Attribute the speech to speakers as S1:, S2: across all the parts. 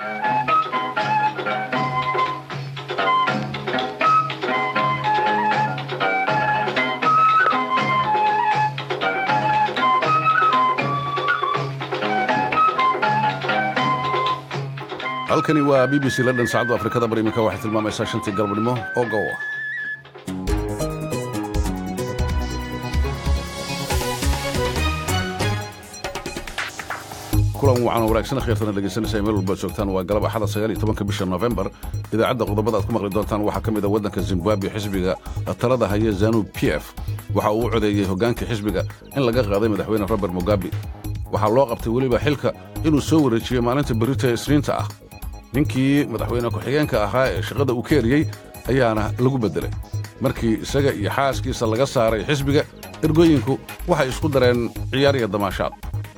S1: halkani waa b b c london saacadda afrikada bari iminka waxay tilmaamaysaa shantii galabnimo oo gowa kulan wacan oo wanaagsan kheyrtana dhegaysanaysa meel walbaad joogtaan waa galab axada sagaal iyo tobanka bisha nofembar idaacadda qodobada aad ku maqli doontaan waxaa ka mid a waddanka zimbabwe xisbiga talada haya zanu p f waxa uu u codeeyey hoggaankii xisbiga in laga qaaday madaxweyne robert mugabe waxaa loo qabtay weliba xilka inuu soo wareejiyey maalinta berita ee isniinta ah ninkii madaxweyne ku-xigeenka ahaa ee shaqada uu ka eriyey ayaana lagu beddelay markii isaga iyo xaaskiisa laga saaray xisbiga ergooyinku waxay isku dareen ciyaar iyo damaashaad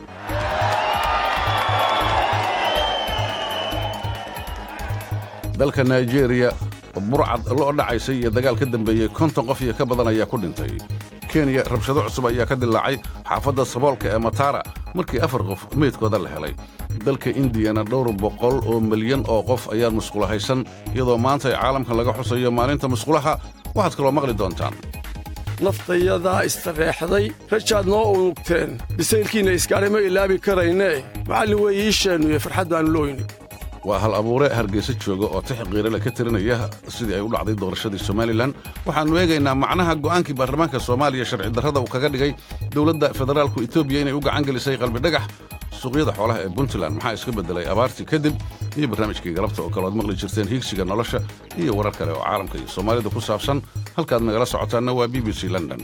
S1: dalka naijeeriya burcad loo dhacaysay iyo dagaal ka dambeeyey konton qof iyo ka badan ayaa ku dhintay kenya rabshado cusub ayaa ka dilaacay xaafadda saboolka ee matara markii afar qof meydkooda la helay dalka indiyana dhowr boqol oo milyan oo qof ayaa musqulahaysan iyadoo maanta ay caalamka laga xusayo maalinta musqulaha waxaad kaloo maqli doontaan
S2: naftayadaa istareexday rajaad noo unugteen bisaylkiinna iskaadhay ma ilaabi karaynee macallin weeye iisheennuye farxad baannu looyni
S1: waa hal abuure hargeysa jooga oo tix qiirale ka tirinaya sidii ay u dhacday doorashadii somalilan waxaannu eegaynaa macnaha go'aankii baarlamaanka soomaaliya sharci darrada uu kaga dhigay dowladda federaalku etoobiya inay u gacan gelisay qalbidhagax suuqyada xoolaha ee puntland maxaa iska beddelay abaartii kadib iyo barnaamijkii galabta oo kale oad maqli jirteen hiigsiga nolosha iyo warar kale oo caalamka iyo soomaalida ku saabsan halkaad nagala socotaanna waa b b c london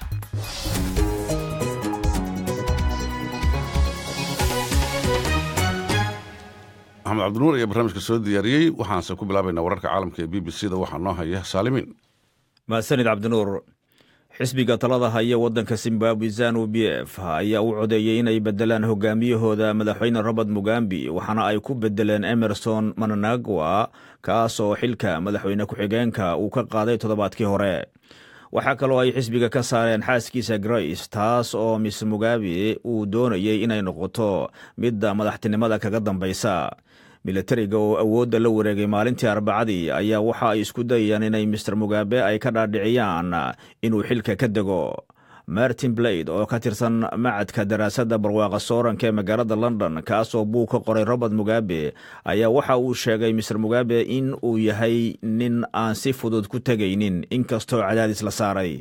S1: maxamed cabdinuur ayaa barnaamijka soo diyaariyey waxaanse ku bilaabaynaa wararka caalamka ee b b c da waxaa noo haya saalimiin
S3: mahadsanid cabdinuur xisbiga talada haya waddanka zimbabwe zanu b f ayaa u codeeyey inay beddelaan hogaamiyahooda madaxweyne robert mugambi waxaana ay ku beddeleen emerson mananagwa kaasoo xilka madaxweyne ku-xigeenka uu ka qaaday toddobaadkii hore waxaa kaloo ay xisbiga ka saareen xaaskiisa grace taas oo miss mugabe uu doonayey inay noqoto midda madaxtinimada kaga dambaysa milatariga oo awoodda la wareegay maalintii arbacadii ayaa waxa ay isku dayayaan inay mister mugabe ay ka dhaadhiciyaan inuu xilka ka dego martin blade oo ka tirsan macadka daraasadda barwaaqa sooranka ee magaalada london kaasoo buug ka qoray robert mugabe ayaa waxa uu sheegay mister mugabe in uu yahay nin aan si fudud ku tegaynin inkastoo cadaadis la saaray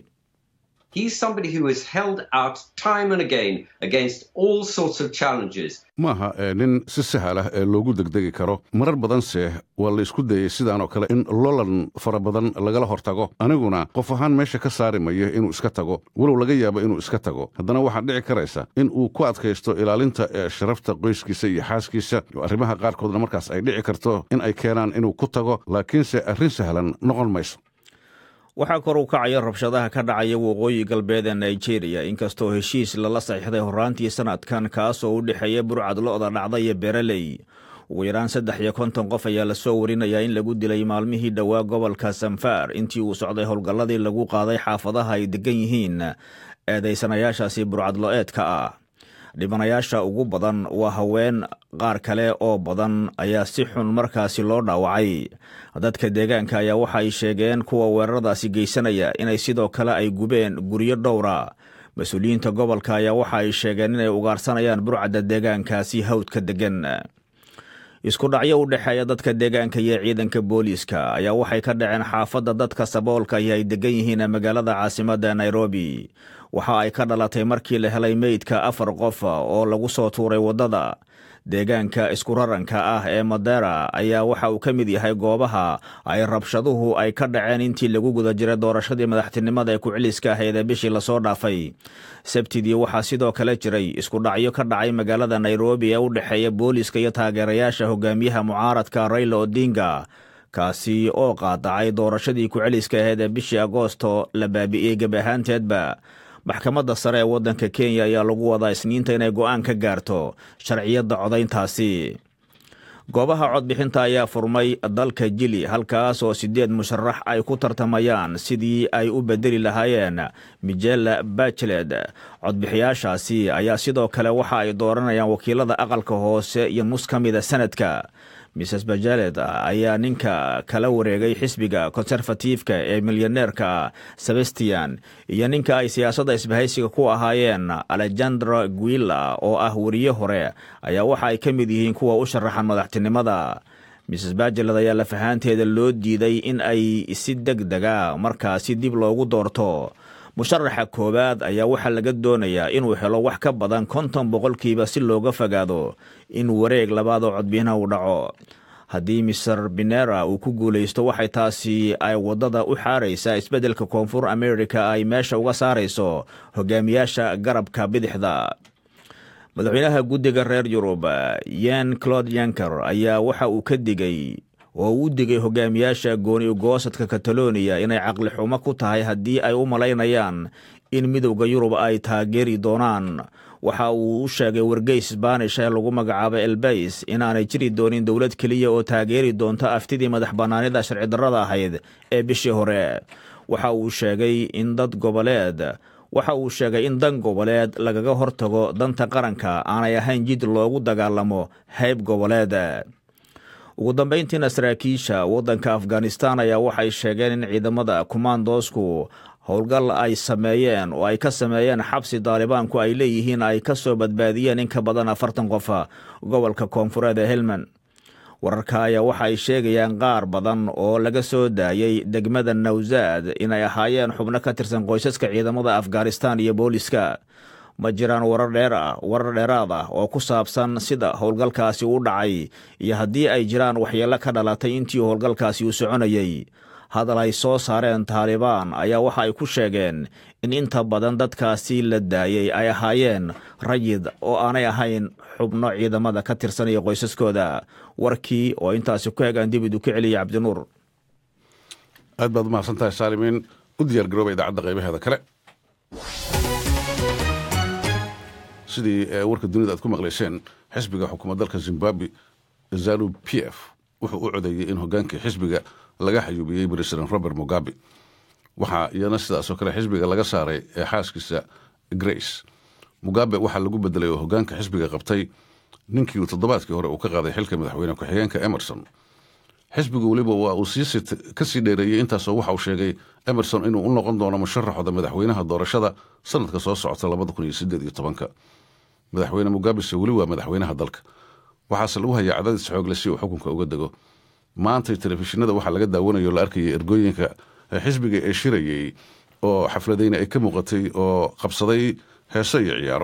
S1: maaha nin si sahal ah ee loogu degdegi karo marar badanse waa la isku dayey sidaan oo kale in lolan fara badan lagala hortago aniguna qof ahaan meesha ka saari mayo inuu iska tago walow laga yaabo inuu iska tago haddana waxaa dhici karaysa in uu ku adkaysto ilaalinta ee sharafta qoyskiisa iyo xaaskiisa arrimaha qaarkoodna markaas ay dhici karto in ay keenaan inuu ku tago laakiinse arrin sahlan noqon mayso
S3: waxaa kor u kacaya rabshadaha ka dhacaya waqooyi galbeed ee nigeriya inkastoo heshiis lala saxiixday horaantii sanadkan kaasoo u dhexeeya burcad lo'da dhacda iyo bereley ugu yaraan saddex iyo konton qof ayaa lasoo warinayaa in lagu dilay maalmihii dhowaa gobolka sanfar intii uu socday howlgalladii lagu qaaday xaafadaha ay degan yihiin eedaysanayaashaasi burcadlo-eedka ah dhibanayaasha ugu badan waa haween qaar kale oo badan ayaa si xun markaasi loo dhaawacay dadka deegaanka ayaa waxa ay sheegeen kuwa weeraradaasi geysanaya inay sidoo kale ay gubeen guryo dhowra mas-uuliyiinta gobolka ayaa waxa ay sheegeen inay ugaarsanayaan burcadda deegaankaasi hawdka degan isku dhacyo u dhexeeya dadka deegaanka iyo ciidanka booliiska ayaa waxay ka dhaceen xaafadda dadka saboolka iyo ay degan yihiin magaalada caasimadda nairobi waxa ay ka dhalatay markii la helay meydka afar qof oo lagu soo tuuray waddada deegaanka iskuraranka ah ee madera ayaa waxa uu ka mid yahay goobaha ay rabshaduhu ay ka dhaceen intii lagu guda jiray doorashadii madaxtinimada ee ku-celiska ahayd ee bishii lasoo dhaafay sabtidii waxaa sidoo kale jiray isku dhacyo ka dhacay magaalada nairobi ee u dhexeeya booliiska iyo taageerayaasha hogaamiyaha mucaaradka raila odinga kaasi oo qaadacay doorashadii ku-celiska ahayd ee bishii agoosto la baabi'iyey geb ahaanteedba maxkamadda sare ee waddanka kenya ayaa lagu wadaa isniinta inay go'aan ka gaarto sharciyadda codayntaasi goobaha codbixinta ayaa furmay dalka jili halkaas oo siddeed musharax ay ku tartamayaan sidii ay u bedeli lahaayeen mijela bachelet codbixiyaashaasi ayaa sidoo kale waxa ay dooranayaan wakiilada aqalka hoose iyo nus ka mida sanadka mrs bajalet ayaa ninka kala wareegay xisbiga konserfatiifka ee milyaneerka sebastian iyo ninka ay siyaasadda isbahaysiga ku ahaayeen alexandra guilla oo ah weriye hore ayaa waxa ay ka mid yihiin kuwa u sharaxan madaxtinimada mrs bajeled ayaa lafahaanteeda loo diiday in ay si deg dega markaasi dib loogu doorto musharaxa koowaad ayaa waxaa laga doonayaa inuu helo wax ka badan konton boqolkiiba si looga fogaado in wareeg labaad oo codbiyanaha uu dhaco haddii mister binera uu ku guulaysto waxay taasi ay waddada u xaaraysaa isbeddelka koonfur america ay meesha uga saarayso hogaamiyaasha garabka bidixda madaxweynaha guddiga reer yurub yen claude yanker ayaa waxa uu ka digay oo uu digay hogaamiyaasha gooni ugoosadka kataloniya inay caqli xumo ku tahay haddii ay u malaynayaan in midowda yurub ay taageeri doonaan waxa uu u sheegay wargeys sbaanish ee lagu magacaabo elbays inaanay jiri doonin dowlad keliya oo taageeri doonta aftidii madax bannaanida sharcidarrada ahayd ee bishii hore waxa uu sheegay in dad goboleed waxa uu sheegay in dan goboleed lagaga hortago danta qaranka aanay ahayn jid loogu dagaalamo hayb goboleed ugu dambayntiina saraakiisha waddanka afghanistan ayaa waxay sheegeen in ciidamada kumaandoosku howlgal ay sameeyeen oo ay ka sameeyeen xabsi daalibaanku ay leeyihiin ay ka soo badbaadiyeen in ka badan afartan qofa gobolka koonfureed ee helmand wararka ayaa waxa ay sheegayaan qaar badan oo laga soo daayey degmada nawsaad inay ahaayeen xubno ka tirsan qoysaska ciidamada afghanistan iyo booliska ma jiraan warar dheer ah warar dheeraad ah oo ku saabsan sida howlgalkaasi u dhacay iyo haddii ay jiraan waxyeello ka dhalatay intii howlgalkaasi uu soconayey hadal ay soo saareen taalibaan ayaa waxa ay ku sheegeen in inta badan dadkaasi la daayey ay ahaayeen rayid oo aanay ahayn xubno ciidamada ka tirsanaya qoysaskooda warkii oo intaasi ku egaan dib idu ka celiyay cabdinuur
S1: aad baad umahadsan tahay saalimiin u diyaar garooba idaacadda qaybaheeda kale sidii warka dunida aad ku maqlayseen xisbiga xukuumad dalka zimbabwe zanu p f wuxuu u codeeyey in hogaankii xisbiga laga xayuubiyey president robert mugabe waxaa iyana sidaasoo kale xisbiga laga saaray ee xaaskiisa grace mugabe waxaa lagu bedelay oo hogaanka xisbiga qabtay ninkii uu toddobaadkii hore uu ka qaaday xilka madaxweyne ku-xigeenka emerson xisbigu weliba waa uu ka sii dheereeyey intaasoo waxa uu sheegay emerson inuu u noqon doono musharaxooda madaxweynaha doorashada sanadka soo socota labada kun iyo sideed iyo tobanka madaxweyne mugabese weli waa madaxweynaha dalka waxaase lagu hayaa cadaadis xoogle si uu xukunka uga dego maantay telefishinada waxaa laga daawanayo o la arkayay ergooyinka xisbiga ee shirayey oo xafladayna ay ka muuqatay oo qabsaday heeso iyo ciyaaro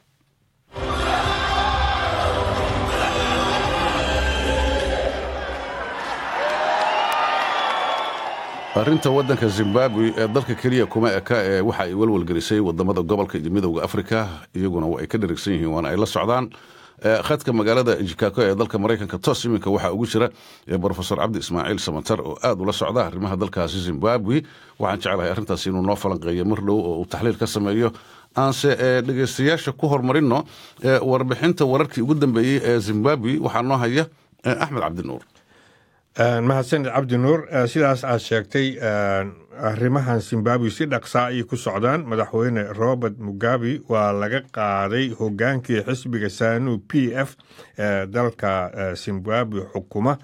S1: arrinta waddanka zimbabwe ee dalka keliya kuma eka ee waxa ay walwalgelisay wadamada gobolka iyo midowda afrika iyaguna waa ay ka dharigsan yihiin waana ay la socdaan khadka magaalada jikago ee dalka maraykanka toos iminka waxaa ugu jira brofesor cabdi ismaaciil samatar oo aad ula socda arrimaha dalkaasi zimbabwe waxaan jeclahay arrintaasi inuu noo falanqeeyo mar dhow oo uu taxliil ka sameeyo aanse dhegeystayaasha ku horumarino warbixinta wararkii ugu dambeeyey ee zimbabwe waxaa noo haya axmed cabdinuur
S4: mahadsanid cabdi nuur sidaas aad sheegtay arrimahan zimbabwe si dhaqsaa ayay ku socdaan madaxweyne robert mugabe waa laga qaaday hogaankii xisbiga sanu p f ee dalka zimbabwe xukuma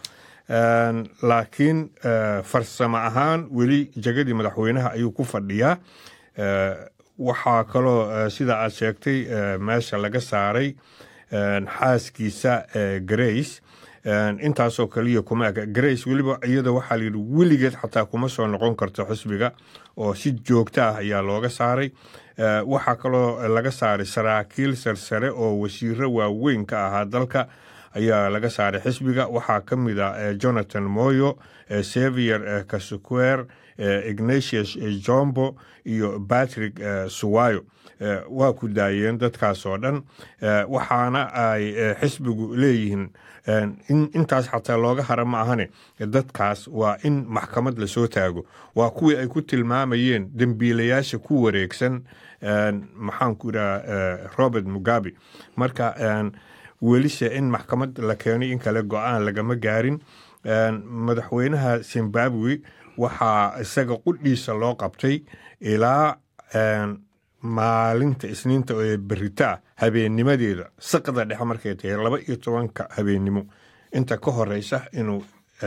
S4: laakiin farsamo ahaan weli jegadii madaxweynaha ayuu ku fadhiyaa waxaa kaloo sida aad sheegtay meesha laga saaray xaaskiisa grace intaasoo kaliya kuma eka grace weliba iyada waxaa layidhi weligeed xataa kuma soo noqon karto xisbiga oo si joogto ah ayaa looga saaray waxaa kaloo laga saaray saraakiil sarsare oo wasiiro waaweyn ka ahaa dalka ayaa laga saaray xisbiga waxaa ka mid a jonathan moyo sevier kasuquer ignatius jombo iyo patrick suwayo waa ku daayeen dadkaas oo dhan waxaana ay xisbigu leeyihiin intaas xataa looga hara ma ahane dadkaas waa in maxkamad lasoo taago waa kuwii ay ku tilmaamayeen dembiilayaasha ku wareegsan maxaanku idhaha robert mugabe marka welise in maxkamad la keenay in kale go-aan lagama gaarin madaxweynaha zimbabwe waxaa isaga qudhiisa loo qabtay ilaa maalinta isniinta ee berita ah habeennimadeeda saqda dhexe markay tahay laba iyo tobanka habeennimo inta ka horeysa inuu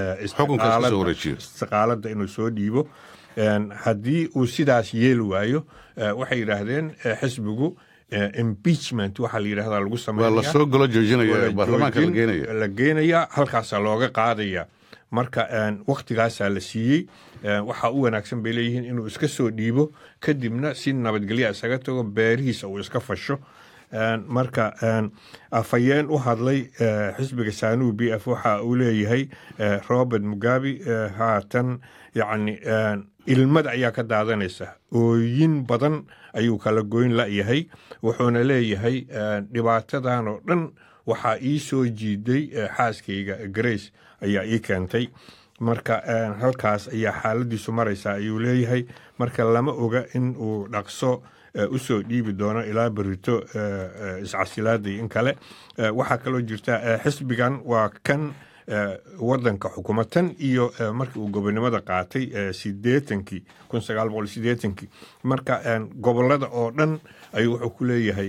S4: istiqaalada inuu soo dhiibo haddii uu sidaas yeeli waayo waxay yidhaahdeen xisbigu impeachment waxaa la yidhahdaa lagu
S1: sameeyalasoo golo joojinaya baarlamaanka la geenaya
S4: la geenaya halkaasaa looga qaadaya marka waktigaasaa la siiyey waxaa u wanaagsan bay leeyihiin inuu iska soo dhiibo kadibna si nabadgelya isaga tago beerihiisa uu iska fasho marka afhayeen u hadlay xisbiga saanuu b f waxa uu leeyahay robert mugabe haatan yani ilmada ayaa ka daadanaysa ooyin badan ayuu kala goyn layahay wuxuuna leeyahay dhibaatadan oo dhan waxaa ii soo jiiday xaaskayga grace ayaa ii keentay marka halkaas ayaa xaaladiisu maraysa ayuu leeyahay marka lama oga in uu dhaqso usoo dhiibi doono ilaa berito iscasilaadii in kale waxaa kaloo jirta xisbigan waa kan wadanka xukuma tan iyo markii uu gobonimada qaatay sideetankii kun sagaal boqol sideetankii marka gobolada oo dhan ayuu wuxuu ku leeyahay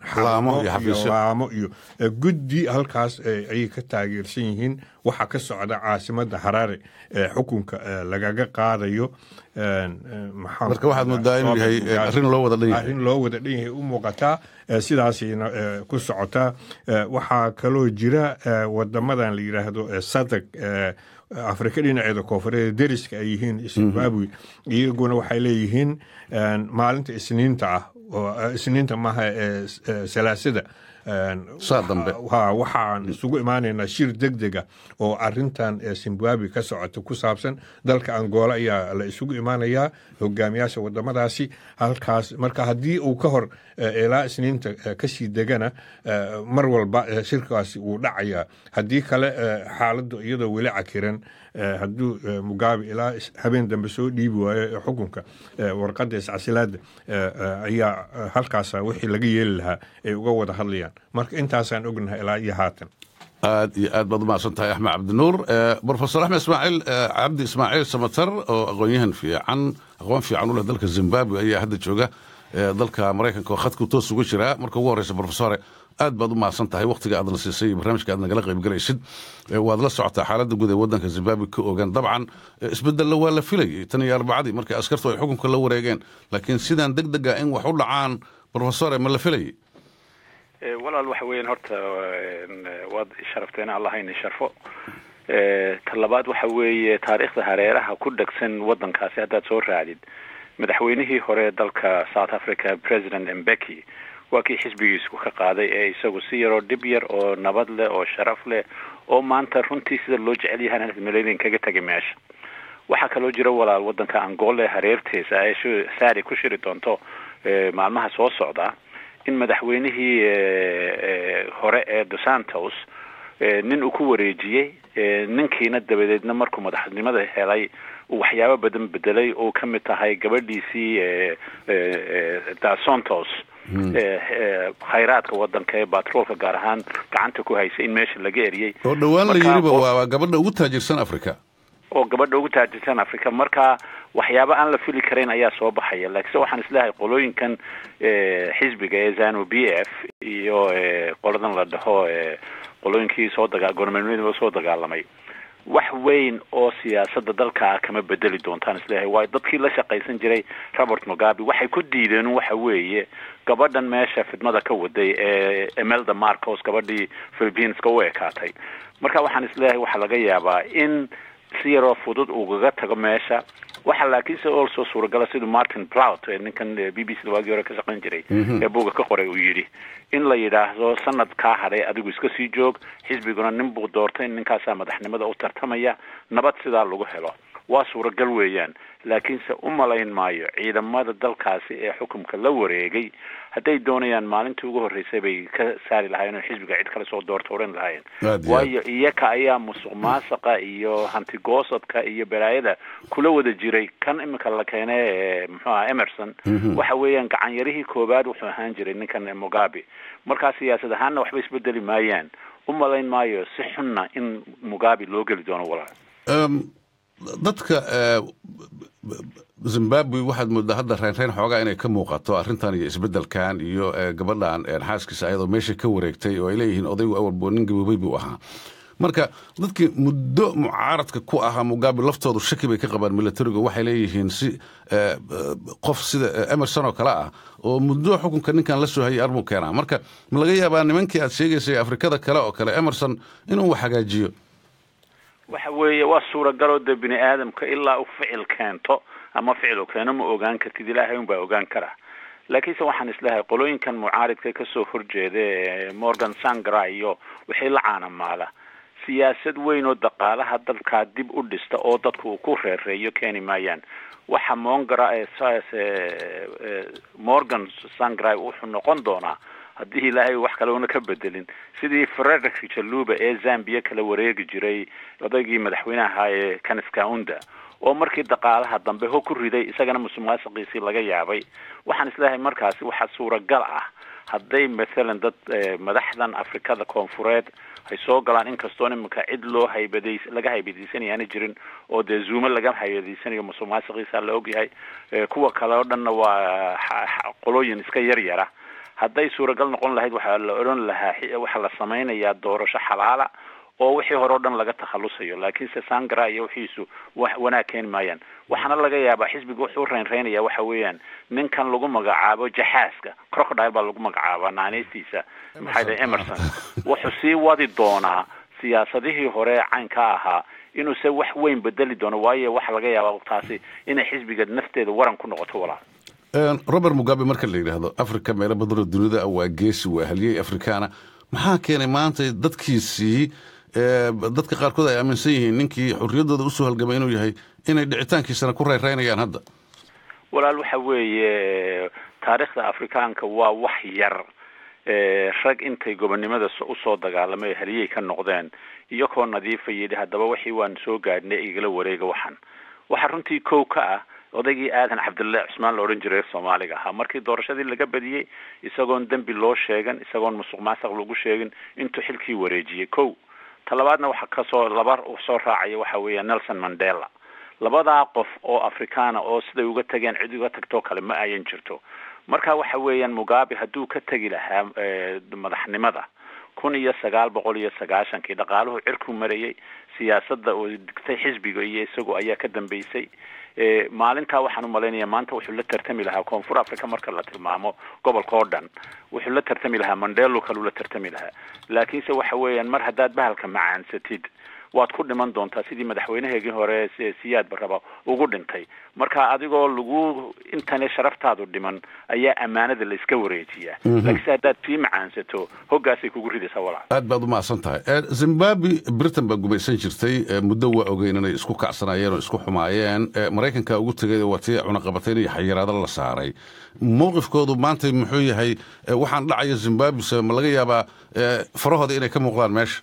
S4: laamo iyo guddi halkaas ayay ka taageersan yihiin waxaa ka socda caasimada haraare xukunka lagaga qaadayo
S1: marka waxaad moodaa inuu yahay arrin loo wada dhan yahay
S4: arrin loo wada dhan yahay u muuqataa sidaasayna ku socotaa waxaa kaloo jira wadamadan la yidhaahdo sadag afrika dhinaceeda koonfureed deriska ay yihiin zimbabwe iyaguna waxay leeyihiin maalinta isniinta ah oo isniinta maaha salaasada
S1: saa dambe
S4: waxaan isugu imaanaynaa shir deg dega oo arintan zimbabwe ka socota ku saabsan dalka angola ayaa la isugu imaanayaa hogaamiyaasha wadamadaasi halkaas marka haddii uu ka hor ilaa isniinta kasii degana mar walba shirkaasi wuu dhacayaa haddii kale xaaladu iyadoo weli cakiran hadduu mugabe ilaa habeen dambe soo dhiibi waayo xukunka warqadda iscasilaada ayaa halkaasa wixii laga yeeli lahaa ay uga wada hadlayaan marka intaasaan ognahay ilaa iyo haatan
S1: aad iyo aad baad umahadsan tahay axmed cabdinuur brofesor axmed ismaaciil cabdi ismaaciil samatar oo aqoonyahan fiican aqoon fiican u leh dalka zimbabwe ayaa hadda jooga dalka maraykanka oo khadku toos uga jiraa marka ugu horreysa brofesore aad baad u mahadsan tahay wakhtiga aadna siisay barnaamijka aad nagala qaybgalaysid waad la socotaa xaaladda guud ee waddanka zimbabwe ka ogaan dabcan isbedella waa la filayay tan iyo arbacadii markii askartu ay xukunka la wareegeen laakiin sidaan deg dega in wax u dhacaan brofesore ma la filayay
S5: walaal waxa weeyaan horta waad sharafteena allahayna sharfo ta labaad waxa weeye taariikhda hareeraha ku dhegsan waddankaasi haddaad soo raacdid madaxweynihii hore dalka south africa president mbeki waa kii xisbigiisku ka qaaday ee isagu si yaroo dhib yar oo nabad leh oo sharaf leh oo maanta runtii sida loo jecel yahay maleynin kaga tegay meesha waxaa kaloo jira walaal waddanka angole hareertiisa ay saari ku shiri doonto maalmaha soo socda in madaxweynihii hore ee dos santos nin uu ku wareejiyey ninkiina dabadeedna markuu madaxnimada helay uu waxyaabo badan bedelay oo ka mid tahay gabadhiisii dos santos khayraadka wadanka ee batroolka gaar ahaan gacanta ku haysay in meesha laga eriyey
S1: oo dhowaan la yiriba waa gabadha ugu taajirsan africa
S5: oo gabadha ugu taajirsan africa marka waxyaabo aan la fili karayn ayaa soo baxaya laakiinse waxaan isleehay qolooyinkan xisbiga ee zanu b f iyo qoladan la dhaho qolooyinkii soo daga gormanimadaba soo dagaalamay wax weyn oo siyaasadda dalka kama bedeli doontaan isleeyahay waayo dadkii la shaqaysan jiray robert mugabe waxay ku diideen waxa weeye gabadhan meesha fidmada ka waday ee emelda marcos gabadhii philipineska u ekaatay marka waxaan isleeyahay waxaa laga yaabaa in si yaroo fudud ugaga tago meesha waxa laakiinse also suuragala siduu martin plout ee ninkan b b c da waagii hore ka shaqayn jiray ee buga ka qoray uu yidhi in la yidhaahdo sanad kaa hadhay adigu iska sii joog xisbiguna nin buu doortay ninkaasaa madaxnimada u tartamaya nabad sidaa lagu helo waa suuragal weeyaan laakiinse u malayn maayo ciidamada dalkaasi ee xukumka la wareegay hadday doonayaan maalintii ugu horreysay bay ka saari lahaayeen oo xisbiga cid kale soo doorta oran lahaayeen waayo iyaka ayaa musuq maasaqa iyo hantigoosadka iyo balaayada kula wada jiray kan iminka la keenay muxuu aha emerson waxa weeyaan gacanyarihii koowaad wuxuu ahaan jiray ninkan mugabe markaa siyaasad ahaanna waxba isbedeli maayaan u malayn maayo si xunna in mugabe loo geli doono walaal
S1: dadka zimbabwe waxaad moodaa hadda reynreyn xoogaa inay ka muuqato arrintan iyo isbeddelkan iyo gabadhan xaaskiisa ayadoo meesha ka wareegtay oo ay leeyihiin odaygu awalbo nin gaboobay buu ahaa marka dadkii muddo mucaaradka ku ahaa mugabe laftoodu shaki bay ka qabaan militarigu waxay leeyihiin si qof sida emerson oo kale ah oo muddo xukunka ninkan la soo hayay arbuu keenaa marka ma laga yaabaa nimankii aad sheegaysay afrikada kale oo kale emerson inuu wax hagaajiyo
S5: waxa weeye waa suuragaloo dee bini aadamka ilaa u ficil keento ama ficil u keeno ma ogaan kartid ilaahay un baa ogaan karaa laakiinse waxaan isleehay qolooyinkan mucaaridka kasoo horjeeda ee morgan sangra iyo wixii la caanamaala siyaasad weyn oo dhaqaalaha dalkaa dib u dhista oo dadku uu ku reereeyo keeni maayaan waxa mongara morgan sangrai wuxuu noqon doonaa haddii ilaahay wax kale una ka bedelin sidii frederick jaluba ee zambia kala wareegi jiray odaygii madaxweynaha ahaa ee kaniskaunda oo markii dhaqaalaha dambe ho ku riday isagana musuqmaasuqiisii laga yaabay waxaan isleeyahay markaasi waxaa suuragal ah hadday mathalan dad madaxdan afrikada koonfureed ay soo galaan inkastoon iminka cid loo haybadays laga haybadaysanaya aana jirin oo dee zuumo laga haybadaysanayo musuqmaasuqiisa la ogyahay kuwa kale oo dhanna waa qolooyin iska yar yara hadday suuragal noqon lahayd waxaa la odhan lahaa waxaa la samaynayaa doorasho xalaala oo wixii hore o dhan laga takhalusayo laakiinse sangara iyo wixiisu wax wanaag keeni maayaan waxaana laga yaabaa xisbiga wuxuu reynreynaya waxa weeyaan ninkan lagu magacaabo jaxaaska crocodile baa lagu magacaabaa naaneystiisa maxay dhahay emerson wuxuu sii wadi doonaa siyaasadihii hore caynka ahaa inuuse wax weyn bedeli doono waayo waxa laga yaabaa taasi inay xisbiga nafteeda waran ku noqoto walaal
S1: robert mugabe marka la yidhaahdo africa meelo badanoo dunida waa geesi waa haliyey afrikaana maxaa keenay maanta dadkiisii dadka qaarkood ay aaminsan yihiin ninkii xorriyaddooda usoo halgamay inuu yahay inay dhicitaankiisana ku rayraynayaan hadda
S5: walaal waxa weeye taariikhda afrikaanka waa wax yar rag intay gobonnimada usoo dagaalamay haliyey ka noqdeen iyagoo nadiifa yidhi haddaba wixii waan soo gaadhnay igala wareega waxan waxaa runtii kow ka ah odaygii aadan cabdullahi cusmaan la odhan jiray soomaaliga ahaa markii doorashadii laga badiyey isagoon dembi loo sheegan isagoon musuq maasuq lagu sheegin intuu xilkii wareejiyey kow talabaadna waxa kasoo laba soo raacaya waxa weeya nelson mandela labadaa qof oo afrikaana oo siday uga tageen cid uga tagtoo kale ma ayan jirto marka waxa weeyaan mugabe hadduu ka tegi lahaa madaxnimada kun iyo sagaal boqol iyo sagaashankii dhaqaaluhu cirku marayay siyaasadda oo digtay xisbiga iyo isagu ayaa ka dambeysay maalintaa waxaan umalaynaya maanta wuxuu la tartami lahaa koonfur africa marka la tilmaamo gobolka oo dhan wuxuu la tartami lahaa mandelo kaluu la tartami lahaa laakiinse waxa weeyaan mar haddaad bahalka macaansatid waad ku dhiman doontaa sidii madaxweynaheegii hore siyaad baraba ugu dhintay marka adigoo lagu intane sharaftaadu dhiman ayaa ammaanada la iska wareejiyaa laakiinse haddaad sii macaansato hoggaasay kugu ridaysaa walaal
S1: aad baad umahadsan tahay zimbabwe britain baa gumaysan jirtay muddo waa ogeyn inay isku kacsanayeen oo isku xumaayeen maraykanka ugu tegay waa tii cunaqabatayn iyo xayiraado la saaray mowqifkoodu maanta muxuu yahay waxaan dhacaya zimbabwe ma laga yaabaa farahooda inay ka muuqdaan meesha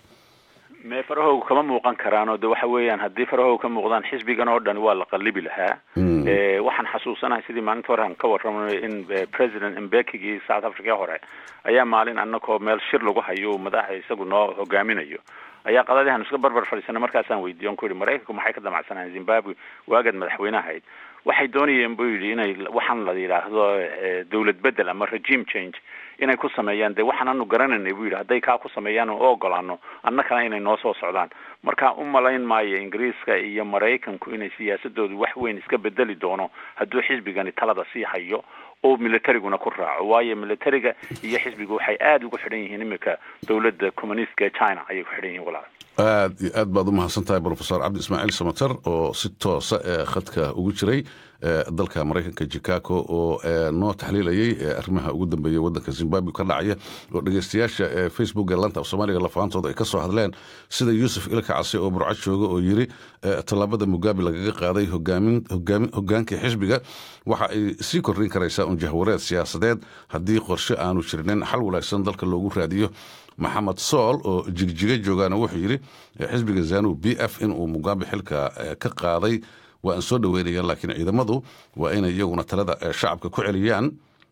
S5: me farahooga kama muuqan karaan oo de waxa weeyaan haddii farahooga ka muuqdaan xisbigan oo dhan waa la qalibi lahaa waxaan xasuusanahay sidii maalinta hore aan ka warramay in president mbekigii south africa hore ayaa maalin anakoo meel shir lagu hayo madaxa isagu noo hogaaminayo ayaa qadadihan iska barbar fadhiisana markaasaan weydiiye on ku yihi maraykanku maxay ka damacsanayeen zimbabwe waagaad madaxweyne ahayd waxay doonayeen buu yidhi inay waxaan la yidhaahdo dawlad bedel ama regime change inay ku sameeyaan dee waxaan anu garanaynay buu yidhi hadday kaa ku sameeyaan oo ogolaano annakana inay noo soo socdaan marka u malayn maayo ingiriiska iyo maraykanku inay siyaasadoodu wax weyn iska bedeli doono hadduu xisbigani talada sii hayo oo militariguna ku raaco waayo militariga iyo xisbigu waxay aada ugu xidhan yihiin iminka dowladda communistka ee china ayay ku xidhan yihin walaal
S1: aad iyo aad baad u mahadsan tahay brofesor cabdi ismaaciil samater oo si toosa ee khadka ugu jiray dalka maraykanka chicago oo noo taxliilayay arrimaha ugu dambeeya waddanka zimbabwe ka dhacaya oo dhegeystayaasha facebook ee lanta af soomaaliga lafaantooda ay ka soo hadleen sida yuusuf ilka case oo burco jooga oo yiri tallaabada mugabe lagaga qaaday hogaankii xisbiga waxa ay sii kordhin karaysaa un jahwareed siyaasadeed haddii qorshe aanu jirnin xal wanaagsan dalka loogu raadiyo maxamed sool oo jigjiga joogaana wuxuu yidhi xisbiga zanu b f inuu mugabe xilka ka qaaday waa aan soo dhaweynaya laakiin ciidamadu waa inay iyaguna talada shacabka ku celiyaan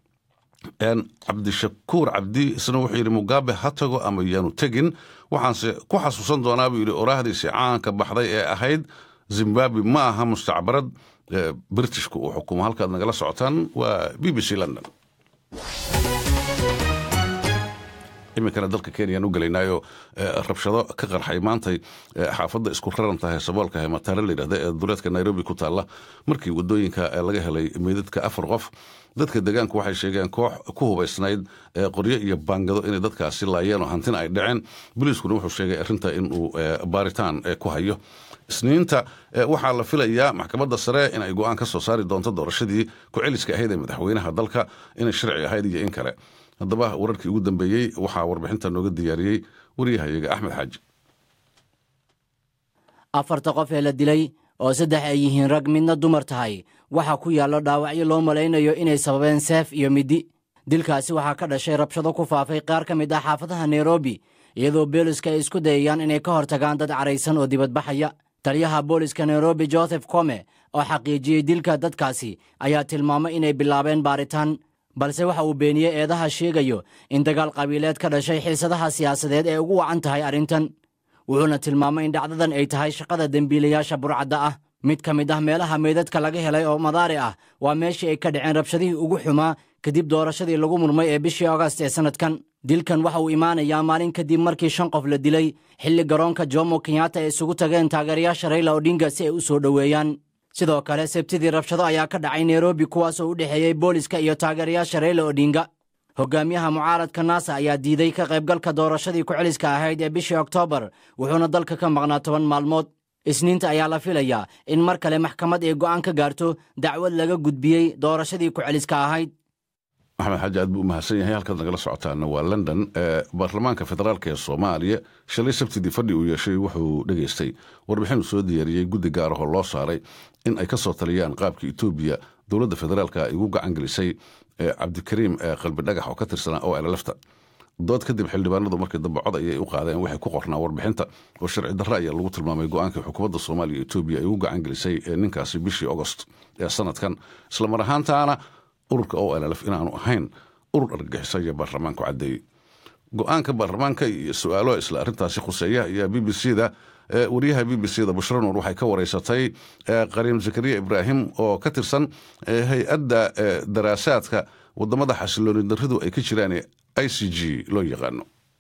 S1: cabdishakuur cabdi isna wuxuu yidhi mugabe ha tago ama yaanu tegin waxaanse ku xasuusan doonaa buu yidhi oraahdiisi caanka baxday ee ahayd zimbabwe ma aha mustacbarad britishku uu xukumo halkaad nagala socotaan waa b b c london iminkana dalka kenyaan u gelaynaayo rabshado ka qarxay maantay xaafadda isku raran tahay saboolka hemataare layidhahda ee duleedka nairobi ku taalla markii wadooyinka laga helay meydadka afar qof dadka deegaanku waxay sheegeen koox ku hubaysnayd qoryo iyo baangado inay dadkaasi laayeen oo hantina ay dhaceen boliiskuna wuxuu sheegay arrinta inuu baaritaan ku hayo isniinta waxaa la filayaa maxkamadda sare inay go-aan ka soo saari doonto doorashadii ku-celiska ahayd ee madaxweynaha dalka inay sharci ahayd iyo in kale haddaba wararkii ugu dambeeyey waxaa warbixinta nooga diyaariyey waryahayaga axmed xaaji
S6: afarta qof ee la dilay oo saddex ay yihiin rag midna dumar tahay waxaa ku yaallo dhaawacyo loo malaynayo inay sababeen seef iyo middi dilkaasi waxaa ka dhashay rabshado ku faafay qaar ka mid ah xaafadaha nairobi iyadoo booliska ay isku dayayaan inay ka hortagaan dad caraysan oo dibadbaxaya taliyaha booliska nairobi joseph kome oo xaqiijiyey dilka dadkaasi ayaa tilmaamay inay bilaabeen baaritaan balse waxa uu beeniyey eedaha sheegayo in dagaal qabiileed ka dhashay xiisadaha siyaasadeed ee ugu wacan tahay arrintan wuxuuna tilmaamay in dhacdadan ay tahay shaqada dembiilayaasha burcadda ah mid ka mid ah meelaha meydadka laga helay oo madaari ah waa meeshii ay ka dhaceen rabshadihii ugu xumaa kadib doorashadii lagu murmay ee bishii agast ee sannadkan dilkan waxa uu imaanayaa maalin kadib markii shan qof la dilay xilli garoonka jomo kenyatta ay isugu tageen taageerayaasha rayla odhinga si ay u soo dhoweeyaan sidoo kale sebtidii rabshado ayaa ka dhacay nairobi kuwaasoo u dhexeeyey booliska iyo taageerayaasha rayla odhinga hogaamiyaha mucaaradka naasa ayaa diiday ka qaybgalka doorashadii ku-celiska ahayd ee bishii oktoobar wuxuuna dalka ka maqnaa toban maalmood isniinta ayaa la filayaa in mar kale maxkamad ay go'aan ka gaarto dacwad laga gudbiyey doorashadii ku-celiska ahayd
S1: maxamed xaaji aad buu u mahadsan yahay halkaad nagala socotaana waa london baarlamaanka federaalk ee soomaaliya shalay sabtidii fadhi uu yeeshay wuxuu dhegaystay warbixin uu soo diyaariyey guddi gaar ahoo loo saaray in ay ka soo taliyaan qaabka etoobiya dowladda federaalka ay ugu gacan gelisay cabdikariim qalbi dhagax oo ka tirsanaa oo elelefta dood kadib xildhibaanadu markii dambe cod ayay u qaadeen waxay ku qornaa warbixinta oo sharci darre ayaa lagu tilmaamay go-aankii xukuumadda soomaaliya etoobiya ay ugu gacan gelisay ninkaasi bishii agost ee sanadkan islamar ahaantaana ururka o llf inaanu ahayn urur argagixiso ayaa baarlamaanku caddeeyey go-aanka baarlamaanka iyo su-aalo isla arrintaasi khuseeya ayaa b b c da wariyaha b b c da bushra nuur waxay ka wareysatay qariim zakariya ibraahim oo ka tirsan hay-adda daraasaadka wadamada xasilooni daridu ay ka jiraan i c g loo yaqaano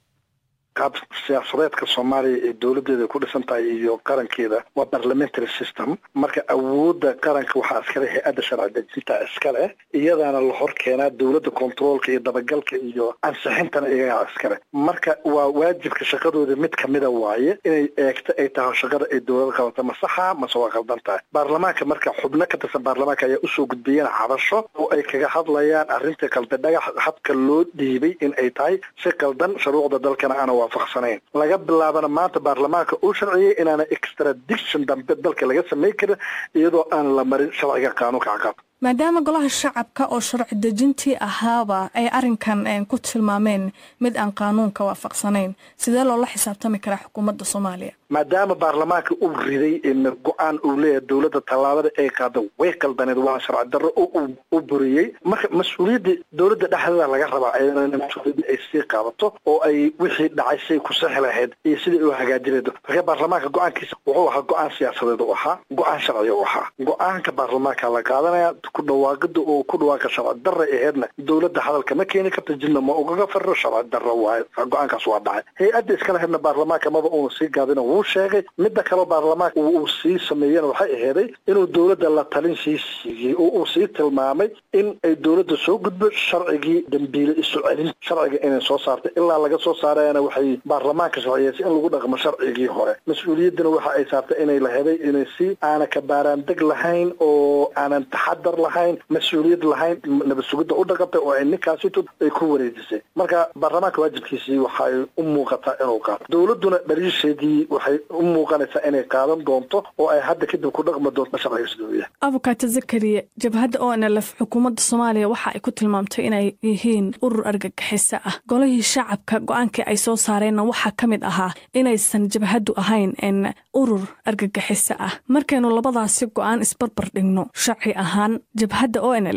S7: qaab siyaasadeedka soomaaliya ee dowladeeda ku dhisan tahay iyo qarankeeda waa parliamentary system marka awoodda qaranka waxaa iskale hay-adda sharci dejinta iskale iyadaana la hor keenaa dowladda controolka iyo dabagalka iyo ansixintana iyagaa iskale marka waa waajibka shaqadooda mid kamida waaye inay eegto ay tahay shaqada ay dowlada qabata ma saxa mase waa qaldan tahay baarlamaanka marka xubno ka tirsan baarlamaanka ayaa usoo gudbiyeen cabasho oo ay kaga hadlayaan arrinta qalbi dhagax habka loo dhiibay in ay tahay si qaldan shuruucda dalkana ana waafaqsanayn laga bilaabana maanta baarlamaanka uu sharciyey inaana extradiction dambe dalka laga samayn karin iyadoo aan la marin sharciga qaanuunka caqab
S8: maadaama golaha shacabka oo sharci dejintii ahaaba ay arrinkan ku tilmaameen mid aan qaanuunka waafaqsanayn sidee loola xisaabtami karaa xukuumadda soomaaliya
S7: maadaama baarlamaanka uu riday go-aan uu leeyahay dowladda tallaabada ay qaada way qaldaneed waa sharci darro u buriyey marka mas-uuliyadda dowladda dhexdeeda laga rabaa ayadana mas-uuliyadda ay sii qaadato oo ay wixii dhacay siay ku sixi lahayd iyo sidai u hagaajinaydo marka baarlamaanka go-aankiisa wuxuu ahaa go-aan siyaasadeed u ahaa go-aan sharciga u ahaa go-aanka baarlamaanka la qaadanaya ku dhawaaqida oo ku dhawaaqo sharci darra aheedna dowladda hadalka ma keeni karta jidna ma ugaga fariro sharci darro waaye go-aankaas waa dhacay hay-adda iskala hedna baarlamaanka maba uuna sii gaabina wuu sheegay midda kaleo baarlamaanka uu sii sameeyena waxay aheeday inuu dowladda la talin sii siiyey oo uu sii tilmaamay in ay dowladda soo gudbo sharcigii dambiile isu celin sharciga inay soo saartay ilaa laga soo saarayana waxay baarlamaanka sharciyeysay in lagu dhaqmo sharcigii hore mas-uuliyaddana waxa ay saartay inay laheday inay si aana kabaaraandeg lahayn oo aanan taxadar lahayn mas-uuliyad lahayn nabad sugidda u dhaqantay oo ay ninkaasito ay ku wareejisay marka baarlamaanka waajibkiisii waxay u muuqataa inuu qaato dowladduna dhaliisheedii waxay u muuqanaysaa inay qaadan doonto oo ay hadda kadib ku dhaqmi doonto sharciga sidooya
S8: abukaata zakariya jabhadda o n lf xukuumadda soomaaliya waxa ay ku tilmaamtay inay yihiin urur argagixiso ah golihii shacabka go-aankii ay soo saareenna waxaa ka mid ahaa inaysan jabhaddu ahayn n urur argagixiso ah markaynu labadaasi go-aan isbarbar dhigno sharci ahaan jabhadda o n l f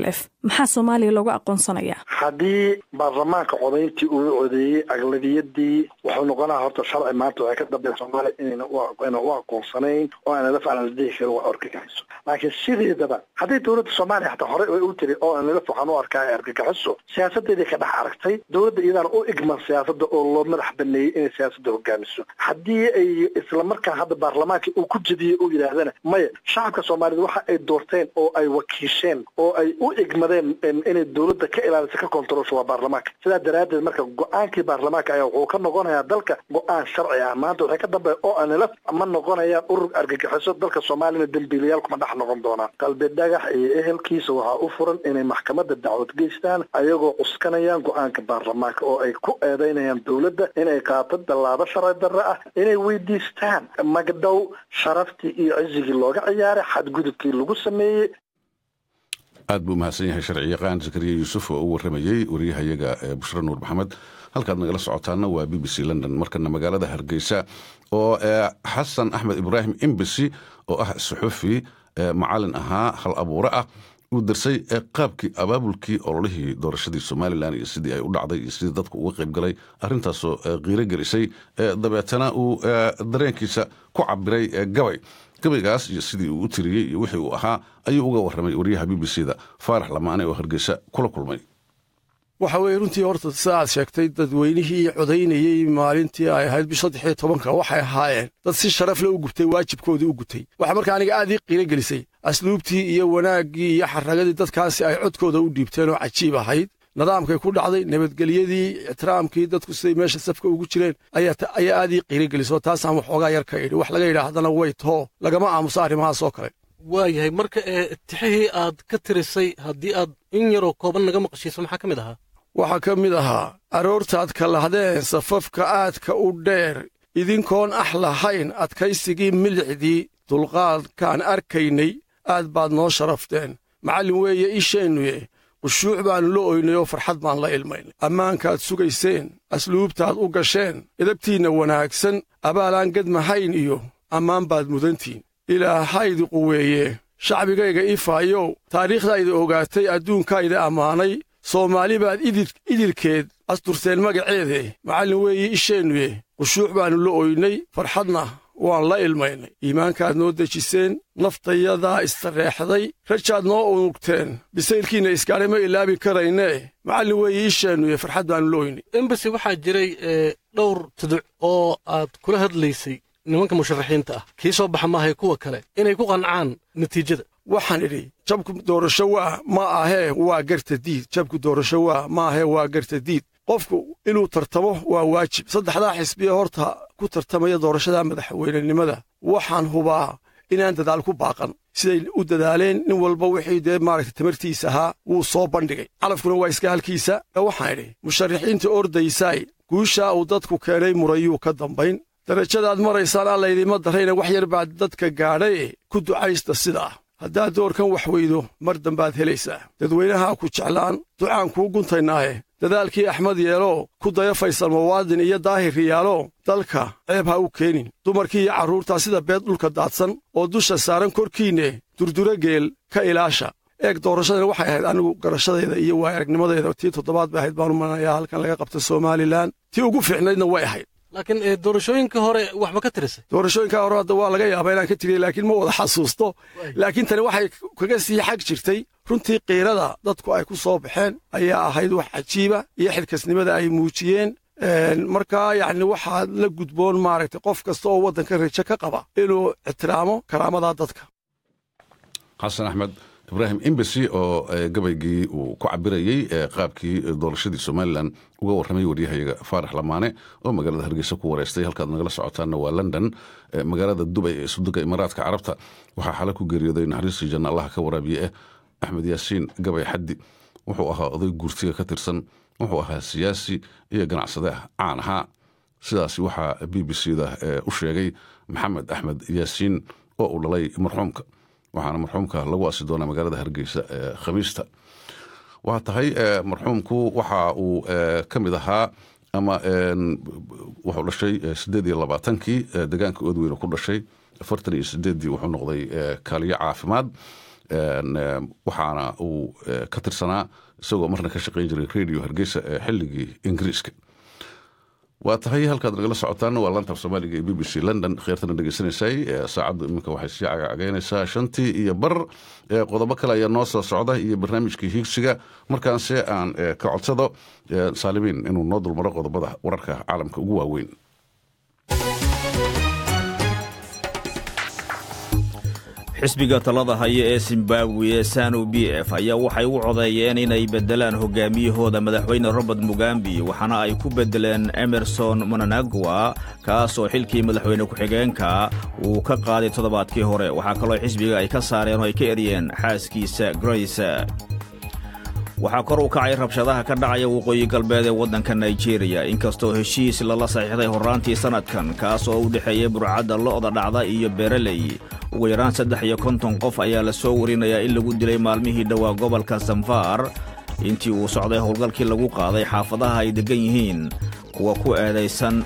S8: maxaa soomaaliya loogu aqoonsanayaa
S7: haddii baarlamaanka codayntii uu codeeyey aglabiyadii wuxuu noqonaa horta sharci maanta waxay ka dambeya soomaaliya inayna u aqoonsanayn oo aanalaf aan la dhihi karin waa argagaxiso laakiin sideedaba hadday dowladda soomaaliya xataa horey ay u tiri oo aanalaf waxaan u arkaa argagaxiso siyaasadeedii ka dhex aragtay dowladda iyadaana u igman siyaasada oo loo madax baneeyey inay siyaasadda hogaamiso haddii ay islamarkaa hadda baarlamaanka uu ku jediyey uu yidhaahdana maya shacabka soomaaliyed waxa ay doorteen oo ay wakiisheen oo ay u igmadeen inay dowladda ka ilaaliso ka kontarolsho waa baarlamaanka sidaa daraaddeed marka go-aankii baarlamaanka ayaa wuxuu ka noqonayaa dalka go-aan sharci ah maanta waxay ka dambeya oo aanilaf ma noqonayaan urur argagixiso dalka soomaaliyana dembiilayaal kuma dhex noqon doonaan qalbi dhagax iyo ehelkiisa waxaa u furan inay maxkamadda dacwad geystaan ayagoo cuskanayaan go-aanka baarlamaanka oo ay ku eedeynayaan dowladda inay qaato dallaabo sharci darre ah inay weydiistaan magdhow sharaftii iyo cizigii looga ciyaaray xadgudubkii lagu sameeyey
S1: aad buu mahadsan yahay sharci yaqaan zakariya yuusuf oo u warramayey wariyahayaga bushra nuur maxamed halkaad nagala socotaana waa b b c london markana magaalada hargeysa oo xasan axmed ibraahim embasy oo ah suxufi macalin ahaa hal abuure ah uu darsay qaabkii abaabulkii ololihii doorashadii somalilan iyo sidii ay u dhacday iyo sidii dadku uga qayb galay arrintaasoo qiiro gelisay dabeetana uu dareenkiisa ku cabiray gabay gabaygaas iyo sidii uu u tiriyey iyo wixii uu ahaa ayuu uga warramay wariyaha b b c da faarax lamaane oo hargeysa kula kulmay
S2: waxa weeye runtii horta sida aad sheegtay dadweynihii codaynayey maalintii ay ahayd bish saddex iyo tobanka waxay ahaayeen dad si sharaf le u gubtay waajibkoodii u gutay waxaa markaa aniga aad ii qiiro gelisay asluubtii iyo wanaaggii iyo xaragadii dadkaasi ay codkooda u dhiibteen oo cajiib ahayd nidaamkay ku dhacday nabadgelyadii ixtiraamkii dadku siday meesha safka ugu jireen ayaa aad ii qiiro gelisoo taasaan waxoogaa yar ka idhi wax laga yidhaahdana way too lagama aamuso arrimahaas oo kale
S9: waayahay marka ee tixihii aad ka tirisay haddii aad in yaroo kooban naga maqashiiso maxaa ka mid ahaa
S2: waxaa ka mid ahaa aroortaad ka lahdeen safafka aadka u dheer idinkoon ax lahayn adkaysigii milixdii dulqaadkaan arkaynay aad baad noo sharafteen macallin weeye isheennuye qushuuc baannu la oynay oo farxad baan la ilmaynay ammaankaad sugayseen asluubtaad u gasheen idabtiinna wanaagsan abaalaan gedmahayn iyo ammaan baad mudantiin ilaahaydi quweeye shacbigayga ifaayow taariikhdayda ogaatay adduunkayda ammaanay soomaali baad idilkeed asturteen magaceede macallin weeye isheennuye qushuuc baannu la oynay farxadna waan la ilmaynay iimaankaad noo dejiseen naftayadaa istareexday rajaad noo unugteen bisaylkiinna iskaadhay ma ilaabi karaynee macallin weeye isheennuye farxad baannu la oynay
S9: embasi waxaa jiray dhowr tuduc oo aad kula hadlaysay nimanka musharaxiinta ah kii soo baxa maahae kuwa kale inay ku qancaan natiijada
S2: waxaan idhi jabku doorasho waa ma ahee waa garta diid jabku doorasho waa ma ahee waa garta diid qofku inuu tartamo waa waajib saddexdaa xisbiye horta ku tartamaya doorashada madaxweynenimada waxaan hubaa inaan dadaal ku baaqan siday u dadaaleen nin walba wixii dee maaragtay tamartiisa ahaa wuu soo bandhigay calafkuna waa iska halkiisa ee waxaan idhi musharaxiinta ordaysaay guushaa uu dadku keenay murayuu ka dambayn darajadaad maraysaan allaydima darrayna wax yar baad dadka gaadhaye ku ducaysta sidaa haddaad doorkan wax weydo mar dambaad helaysaa dadweynahaa ku jeclaan ducaan kuu guntaynaaye dadaalkii axmed yeelo ku daya faysal muwaadin iyo daahir riyaalo dalka ceeb ha u keenin dumarkii iyo carruurtaa sida beed dhulka daadsan oo dusha saaran korkiinne durdura geel ka ilaasha eeg doorashadana waxay ahayd anigu garashadayda iyo waay aragnimadayda tii toddobaad bay ahayd baanu manayaa halkan laga qabta somalilan tii ugu fiicnaydna way ahayd
S9: laakiin doorashooyinka hore wax ma ka tirisay
S2: doorashooyinka hore hadda waa laga yaabaa inaan ka tiriyey laakiin ma wada xasuusto laakiin tani waxay kaga sii xag jirtay runtii qiirada dadku ay ku soo baxeen ayaa ahayd wax cajiiba iyo xilkasnimada ay muujiyeen markaa yacni waxaa la gudboon maaragtay qof kasta oo waddanka rajo ka qaba inuu ixtiraamo karaamada dadka
S1: xasan axmed ibraahim embasy oo gabaygii uu ku cabirayey qaabkii doorashadii somalilan uga warramay waryahayaga faarax lamaane oo magaalada hargeysa ku wareystay halkaad nagala socotaanna waa london magaalada dubay ee suduga imaaraadka carabta waxaa xala ku geeriyooday naxariistii janna allaha ka waraabiye ah axmed yaasiin gabay xaddi wuxuu ahaa oday guurtiga ka tirsan wuxuu ahaa siyaasi iyo ganacsade caan ahaa sidaasi waxaa b b c da u sheegay maxamed axmed yaasiin oo uu dhalay marxuumka waxaana marxuumka lagu asi doonaa magaalada hargeysa khamiista waa tahay marxuumku waxa uu ka mid ahaa ama wuxuu dhashay sideed iyo labaatankii degaanka oodweyne ku dhashay afartan iyo sideeddii wuxuu noqday kaaliyo caafimaad waxaana uu ka tirsanaa isagoo marna ka shaqayn jiray radio hargeysa ee xilligii ingiriiska waa tahay halkaad nagala socotaana waa laanta af soomaaliga ee b b c london kheyrtana dhegeysanaysay saacaddu iminka waxay sii cagacagaynaysaa shantii iyo bar qodobo kale ayaa noo soo socda iyo barnaamijkii hiigsiga markaanse aan ka codsado saalimiin inuu noo dulmaro qodobada wararka caalamka ugu waaweyn
S3: xisbiga talada haya ee zimbabwe ee sanu b f ayaa waxay u codeeyeen inay beddelaan hogaamiyahooda madaxweyne robert mugambi waxaana ay ku beddeleen emerson monanagwa kaas oo xilkii madaxweyne ku-xigeenka uu ka qaaday toddobaadkii hore waxaa kaloo xisbiga ay ka saareen oo ay ka eryeen xaaskiisa grace waxaa kor u kacay rabshadaha ka dhacaya waqooyi galbeed ee waddanka naijeeriya inkastoo heshiis lala saxiixday horraantii sannadkan kaas oo u dhexeeya burcadda lo'da dhacda iyo beereley ugu yaraan saddex iyo konton qof ayaa la soo warinayaa in lagu dilay maalmihii dhowaa gobolka sanfaar intii uu socday howlgalkii lagu qaaday xaafadaha ay deggan yihiin kuwa ku eedaysan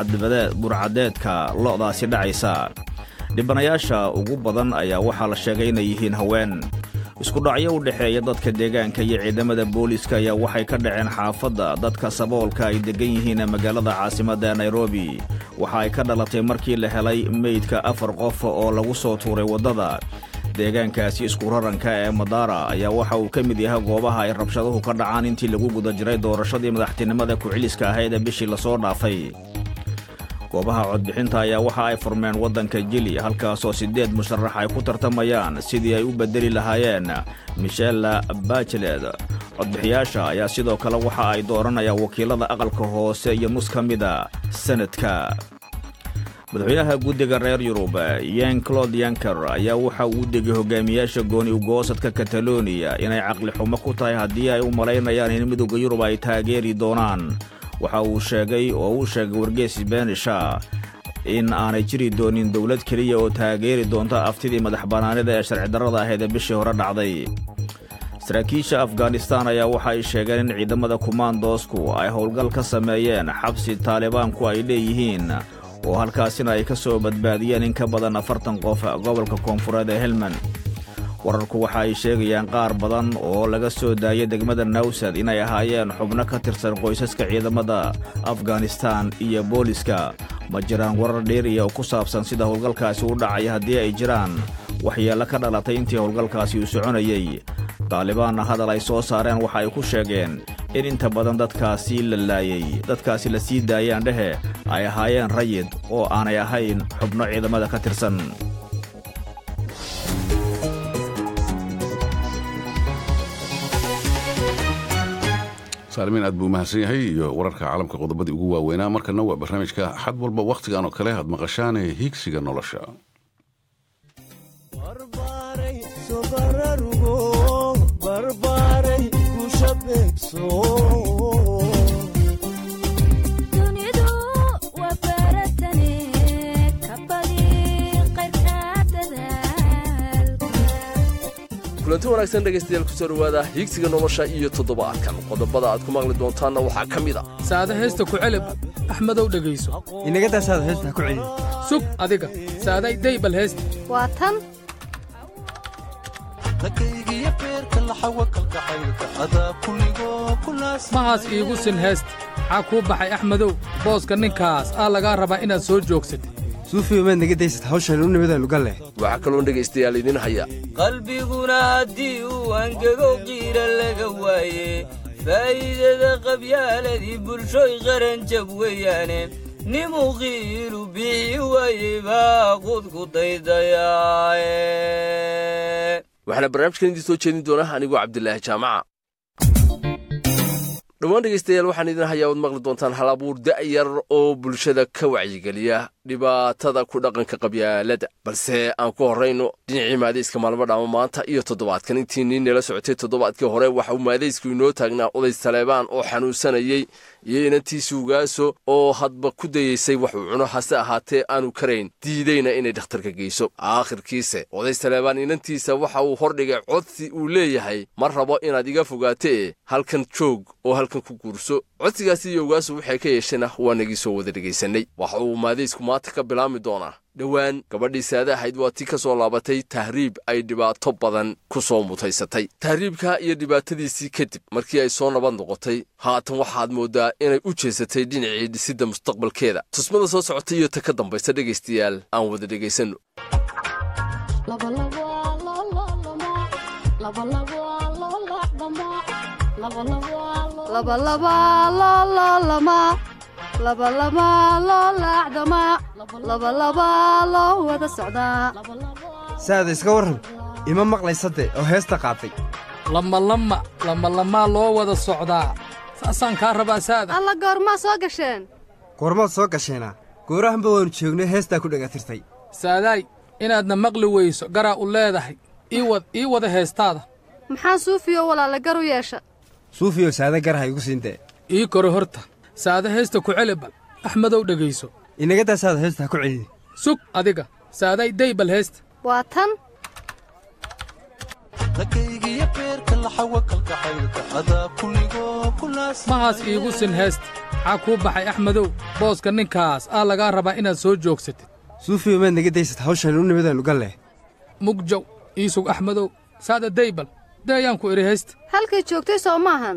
S3: burcadeedka lo'daasi dhacaysa dhibanayaasha ugu badan ayaa waxaa la sheegay inay yihiin haween iskudhacyo u dhexeeya dadka deegaanka iyo ciidamada booliiska ayaa waxay ka dhaceen xaafadda dadka saboolka ay deggan yihiin magaalada caasimadda ee nairobi waxa ay ka dhalatay markii la helay meydka afar qof oo lagu soo tuuray waddada deegaankaasi iskuraranka ee madaara ayaa waxa uu ka mid yahay goobaha ay rabshaduhu ka dhacaan intii lagu guda jiray doorashadii madaxtinimada ku-celiska ahayd ee bishii lasoo dhaafay goobaha codbixinta ayaa waxa ay furmeen waddanka jili halkaasoo siddeed musharax ay ku tartamayaan sidii ay u beddeli lahaayeen michela bachelet codbixiyaasha ayaa sidoo kale waxa ay dooranayaan wakiilada aqalka hoose iyo nus ka mida sanadka madaxweynaha guddiga reer yurub yen claude yanker ayaa waxa uu degay hogaamiyaasha gooni ugoosadka kataloniya inay caqli xumo ku tahay haddii ay u malaynayaan in midowda yurub ay taageeri doonaan waxa uu sheegay oo uu sheegay wargeys benisha in aanay jiri doonin dowlad keliya oo taageeri doonta aftidii madax bannaanida ee sharcidarrada ahayd ee bishii hore dhacday saraakiisha afghanistan ayaa waxa ay sheegeen in ciidamada kumaandoosku ay howlgal ka sameeyeen xabsi taalibaanku ay leeyihiin oo halkaasina ay ka soo badbaadiyeen in ka badan afartan qof gobolka koonfureed ee helmand wararku waxa ay sheegayaan qaar badan oo laga soo daayay degmada nawsad inay ahaayeen xubno ka tirsan qoysaska ciidamada afghanistan iyo booliska ma jiraan warar dheeriya oo ku saabsan sida howlgalkaasi u dhacay haddii ay jiraan waxyeello ka dhalatay intii howlgalkaasi uu soconayey daalibaanna hadal ay soo saareen waxa ay ku sheegeen in inta badan dadkaasi la laayey dadkaasi la sii daayaan dhehe ay ahaayeen rayid oo aanay ahayn xubno ciidamada ka tirsan
S1: saalimiin aad buu umahadsan yahay iyo wararka caalamka qodobadii ugu waaweynaa markana waa barnaamijka xad walba wakhtigan oo kale aad maqashaane hiigsiga nolosha
S10: kulanti wanaagsan dhegaystayaal kusoo dhowaada hiigsiga nolosha iyo toddobaadkan qodobada aad ku maqli doontaanna waxaa ka mid a
S11: saada heesta ku celeb axmedow dhegayso
S12: inagadaa saada heesta ha ku celiya
S11: sug adiga saaday daybal heesta
S13: waa tan
S11: mahaas iigu sin heesta maxaa kuu baxay axmedow booska ninkaas aa lagaa rabaa inaad soo joogsatay
S12: suufiyo maad naga daysad hawshan u nimada lugalle
S10: waxaa kaloo dhegaystayaal idiin haya
S14: qalbiguna haddii uu angego qiira laga waaye faa'iidada qabyaaladii bulshoy qaranjab weeyaane nimuu qiilu bixi waaye baa qudku daydayaae
S10: waxaana barnaamijkan idiin soo jeedin doona anigoo cabdilaahi jaamaca dhowaan dhegaystayaal waxaan idin hayaa waad maqli doontaan hal abuur da'yar oo bulshada ka wacyigeliya dhibaatada ku dhaqanka qabyaalada balse aan ku horrayno dhinacii maadayska maalmo dhaamo maanta iyo toddobaadkan intiinii nala socotay toddobaadkii hore waxa uu maadaysku inoo taagnaa oday saleebaan oo xanuunsanayey iyo inantiisi ugaaso oo hadba ku dayeysay waxuu cuno hase ahaatee aanu karayn diideyna inay dhakhtarka geyso aakhirkiise oday saleebaan inantiisa waxa uu hordhigay codsi uu leeyahay ma rabo inaad iga fogaate e halkan joog oo halkan ku guurso codsigaasi iyo ogaasu waxay ka yeesheenna waanagii soo wada dhegaysanay waxa uu maadaysku maanta ka bilaami doonaa dhowaan gabadhii saada ahayd waa tii ka soo laabatay tahriib ay dhibaato badan ku soo mutaysatay tahriibka iyo dhibaatadiisii kadib markii ay soo nabad noqotay haatan waxaad mooddaa inay u jeesatay dhinacii dhisidda mustaqbalkeeda tusmada soo socotay iyo ta ka dambaysa dhegaystayaal aan wada dhegaysanno
S12: saada iska warran ima maqlaysade oo heesta qaatay
S11: lamalama lamalamaa loo wada socdaa saasaan kaa rabaa saada
S13: alla goormaa soo gasheen
S12: goormaad soo gasheenaa goorahanba waannu joognay heestaa ku dhagatirtay
S11: saadaay inaadna maqli weyso garaa u leedahay ii wad ii wada heestaada
S13: maxaa suufiyo walaale gar u yeesha
S12: suufiyow saada garha igu siintee
S11: ii koro horta saada heesta ku celi bal axmedow dhegayso
S12: inagadaa saada heesta ha ku celini
S11: sug adiga saaday day bal heesta
S13: waa tan
S11: mahaas iigu sin heesta maxaa kuu baxay axmedow booska ninkaas aa lagaa rabaa inaad soo joogsatid
S12: suufiyow maad naga daysad hawshan u nimadaannu galleh
S11: mugjow ii sug axmedow saada daybal dayaan ku idhi heesta
S13: halkay joogtay soo maahan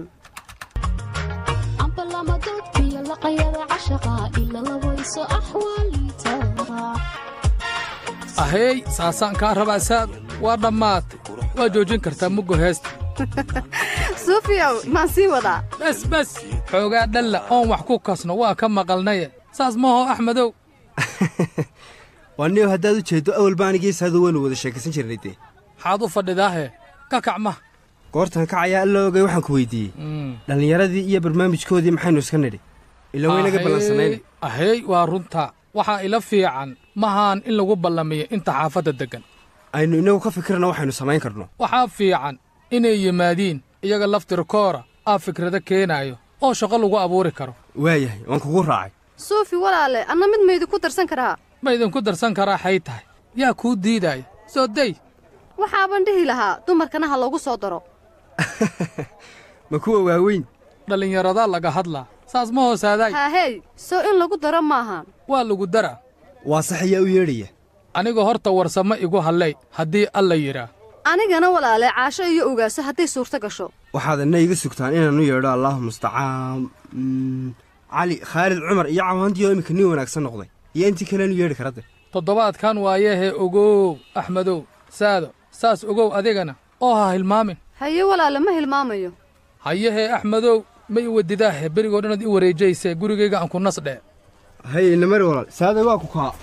S11: aheey saasaan kaa rabaa saada waa dhammaatay waa joojin kartaa muggo heesta
S13: suufiyow maan sii wadaa
S11: bes bes xoogaa dhalla oon wax ku kasno waa ka maqalnaye saas maho axmedow
S12: waa niyow haddaad u jeeddo awalba anigii saadu waynu wada sheekaysan jirnay dee
S11: maxaad u fadhidaahe ka kac ma
S12: goortan kacayaa alla ogay waxaan ku weyddiiyey dhallinyaradii iyo barnaamijkoodii maxaynu iska nidhi ila waynaga ballansanayna
S11: aheey waa runtaa waxaa ila fiican mahaan in lagu ballamiyo inta xaafadda deggan
S12: aynu innagu ka fikirna waxaynu samayn karno
S11: waxaa fiican inay yimaadiin iyaga laftirkoora aa fikrado keenaayo oo shaqo lagu abuuri karo
S12: waayahay waan kugu raacay
S13: suufi walaale anna mid maydinku darsan karaa
S11: ma idinku darsan karaa xay tahay yaa kuu diidaaya soo day
S13: waxaaban dhihi lahaa dumarkana ha loogu soo daro
S12: ma kuwa waaweyn
S11: dhallinyaradaa laga hadlaa saas ma hoosaadaay
S13: haahey soo in lagu daro maahan
S11: waa lagu daraa
S12: waa sax ayaa u yeedhaya
S11: aniga horta warsamo igu hallay haddii alla yidhaa
S13: anigana walaale caasho iyo ogaaso hadday suurto gasho
S12: waxaad inna iga sugtaan inaanu yeedho allaahu mustacaan cali khaalid cumar iyo cawaandiyo iminka nin wanaagsan noqday iyo intii kaleenu yeedhi karadde
S11: toddobaadkan waayahee ogow axmedow saado saas ogow adigana oo ha hilmaamin
S13: haye walaale ma hilmaamayo
S11: hayahee axmedow ma i wadidaahe berigoo dhanaad i wareejaysee gurigayga aan ku nasdhee
S12: haye inamari walaal saaday waa ku kaa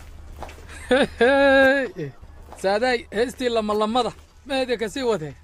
S11: saadaay heestii lamalamada meeda ka sii wadee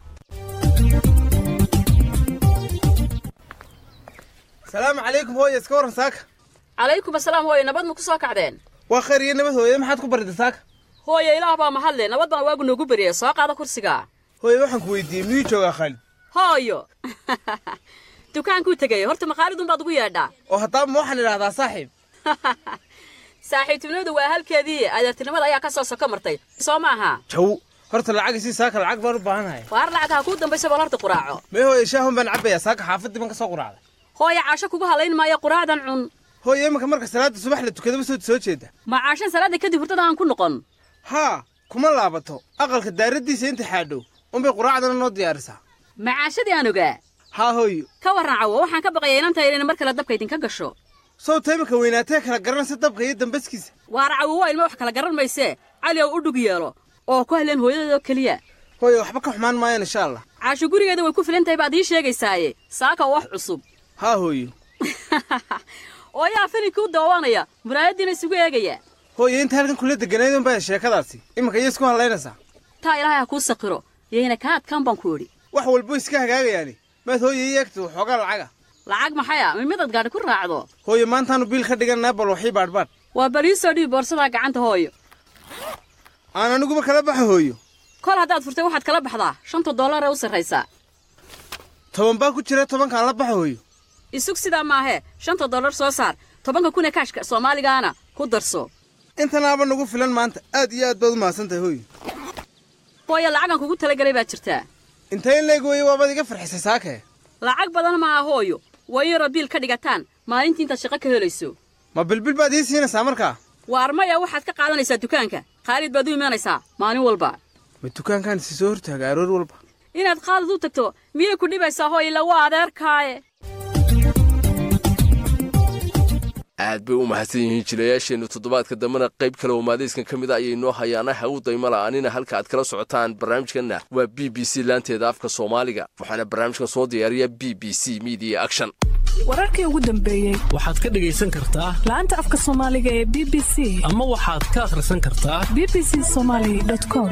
S15: salaamu calaykum hooye iska warran saaka
S16: calaykum asalaam hooye nabad ma ku soo kacdeen
S15: waa khayr iyo nabad hooye maxaad ku barida saaka
S16: hooye ilaah baa mahadle nabad baan waagu noogu beriyey soo qaada kursiga
S15: hooye waxaan ku weydiiyey miyuu joogaa khaalid
S16: hooyo dukaankuu tegay horta maqaalidun baad ugu yeedhaa
S15: oo haddaaba ma waxaan idhahdaa saaxiib
S16: saaxiibtinimadu waa halkeedii adeertinimada ayaa ka soo soko martay soo maaha
S15: jaw horta lacag sii saaka lacag baan u baahanahay
S16: waar lacag ha kuu dambaysa bal horta quraaco
S15: mee hooye shaahun baan cabbayaa saaka xaafaddii baan ka soo quraacday
S16: hooye caasho kugu halayn maayo quraacdan cun
S15: hooye imanka marka salaadda subax la tukadaba soo soo jeeda
S16: ma caashan salaadda kadib hurdada aan ku noqon
S15: haa kuma laabato aqalka daaraddiisa inta xaadhow unbay quraacdana noo diyaarisaa
S16: ma caashadii aan ogaa
S15: haa hooyo
S16: ka warran cawo waxaan ka baqayaa inanta inayna mar kale dabka idinka gasho
S15: sawta iminka weynaatee kala garanaysa dabka iyo dambaskiisa
S16: waar cawo waa ilmo wax kala garan maysee cali ow u dhug yeelo oo ku hadleen hooyadeedoo keliya
S15: hooye waxba ka xumaan maayaan insha allah
S16: caasho gurigeeda way ku filan tahay baad ii sheegaysaaye saaka wax cusub
S15: haa hooyo
S16: oo yaa filinkii u daawanaya muraayaddiina isugu eegaya
S15: hooye inta halkan kula deganaydun baa sheekadaasi iminka iyo isku hadlaynaysaa
S16: taa ilaahay ha kuu saqiro yayna kaa adkaan baan ku idhi
S15: wax walbo iska hagaagayaani maad hooye ii eegta waxoogaa lacaga
S16: lacag maxaya mi midaad gaadhi ku raacdo
S15: hooye maantaanu biil ka dhigannaa bal waxii baadhbaadh
S16: waa baliisoo dhiib boorsadaa gacanta hooyo
S15: aan aniguba kala baxa hooyo
S16: kol haddaad furtay waxaad kala baxdaa shanta dollar ee u sarraysaa
S15: toban baa ku jira tobankaan la baxa hooyo
S16: isug sidaa maahee shanta dollar soo saar tobanka kun ee kaashka soomaaligaana ku darso
S15: intanaaba nagu filan maanta aad iyo aad baad u mahadsan tahay hooyo
S16: hooyo lacagan kugu talagelay baad jirtaa
S15: intee in leeg weeye waabaad iga farxisay saakee
S16: lacag badan maaha hooyo waa in yaroo biil ka dhigataan maalintii intaad shaqo ka helayso
S15: ma bilbil baad ii siinaysaa markaa
S16: waar maya waxaad ka qaadanaysaa dukaanka khaalid baad u imanaysaa maalin walba
S15: ma dukaankaan isi soo hortaaga aroor walba
S16: inaad khaalid u tagto miyay ku dhibaysaa hoo ila waa adeerkaaye
S10: aad bay u mahadsan yihiin jilayaasheennu toddobaadka dambena qayb kale oo maadayskan ka mid a ayay noo hayaana hagu dayma la'aanina halka aad kala socotaan barnaamijkanna waa b b c laanteeda afka soomaaliga waxaana barnaamijkan soo diyaariya b b c media action
S8: wararkii ugu dambeeyey
S9: waxaad ka dhegaysan kartaa
S8: laanta afka soomaaliga ee b b c
S9: ama waxaad ka akhrisan kartaa
S8: b b c somaali com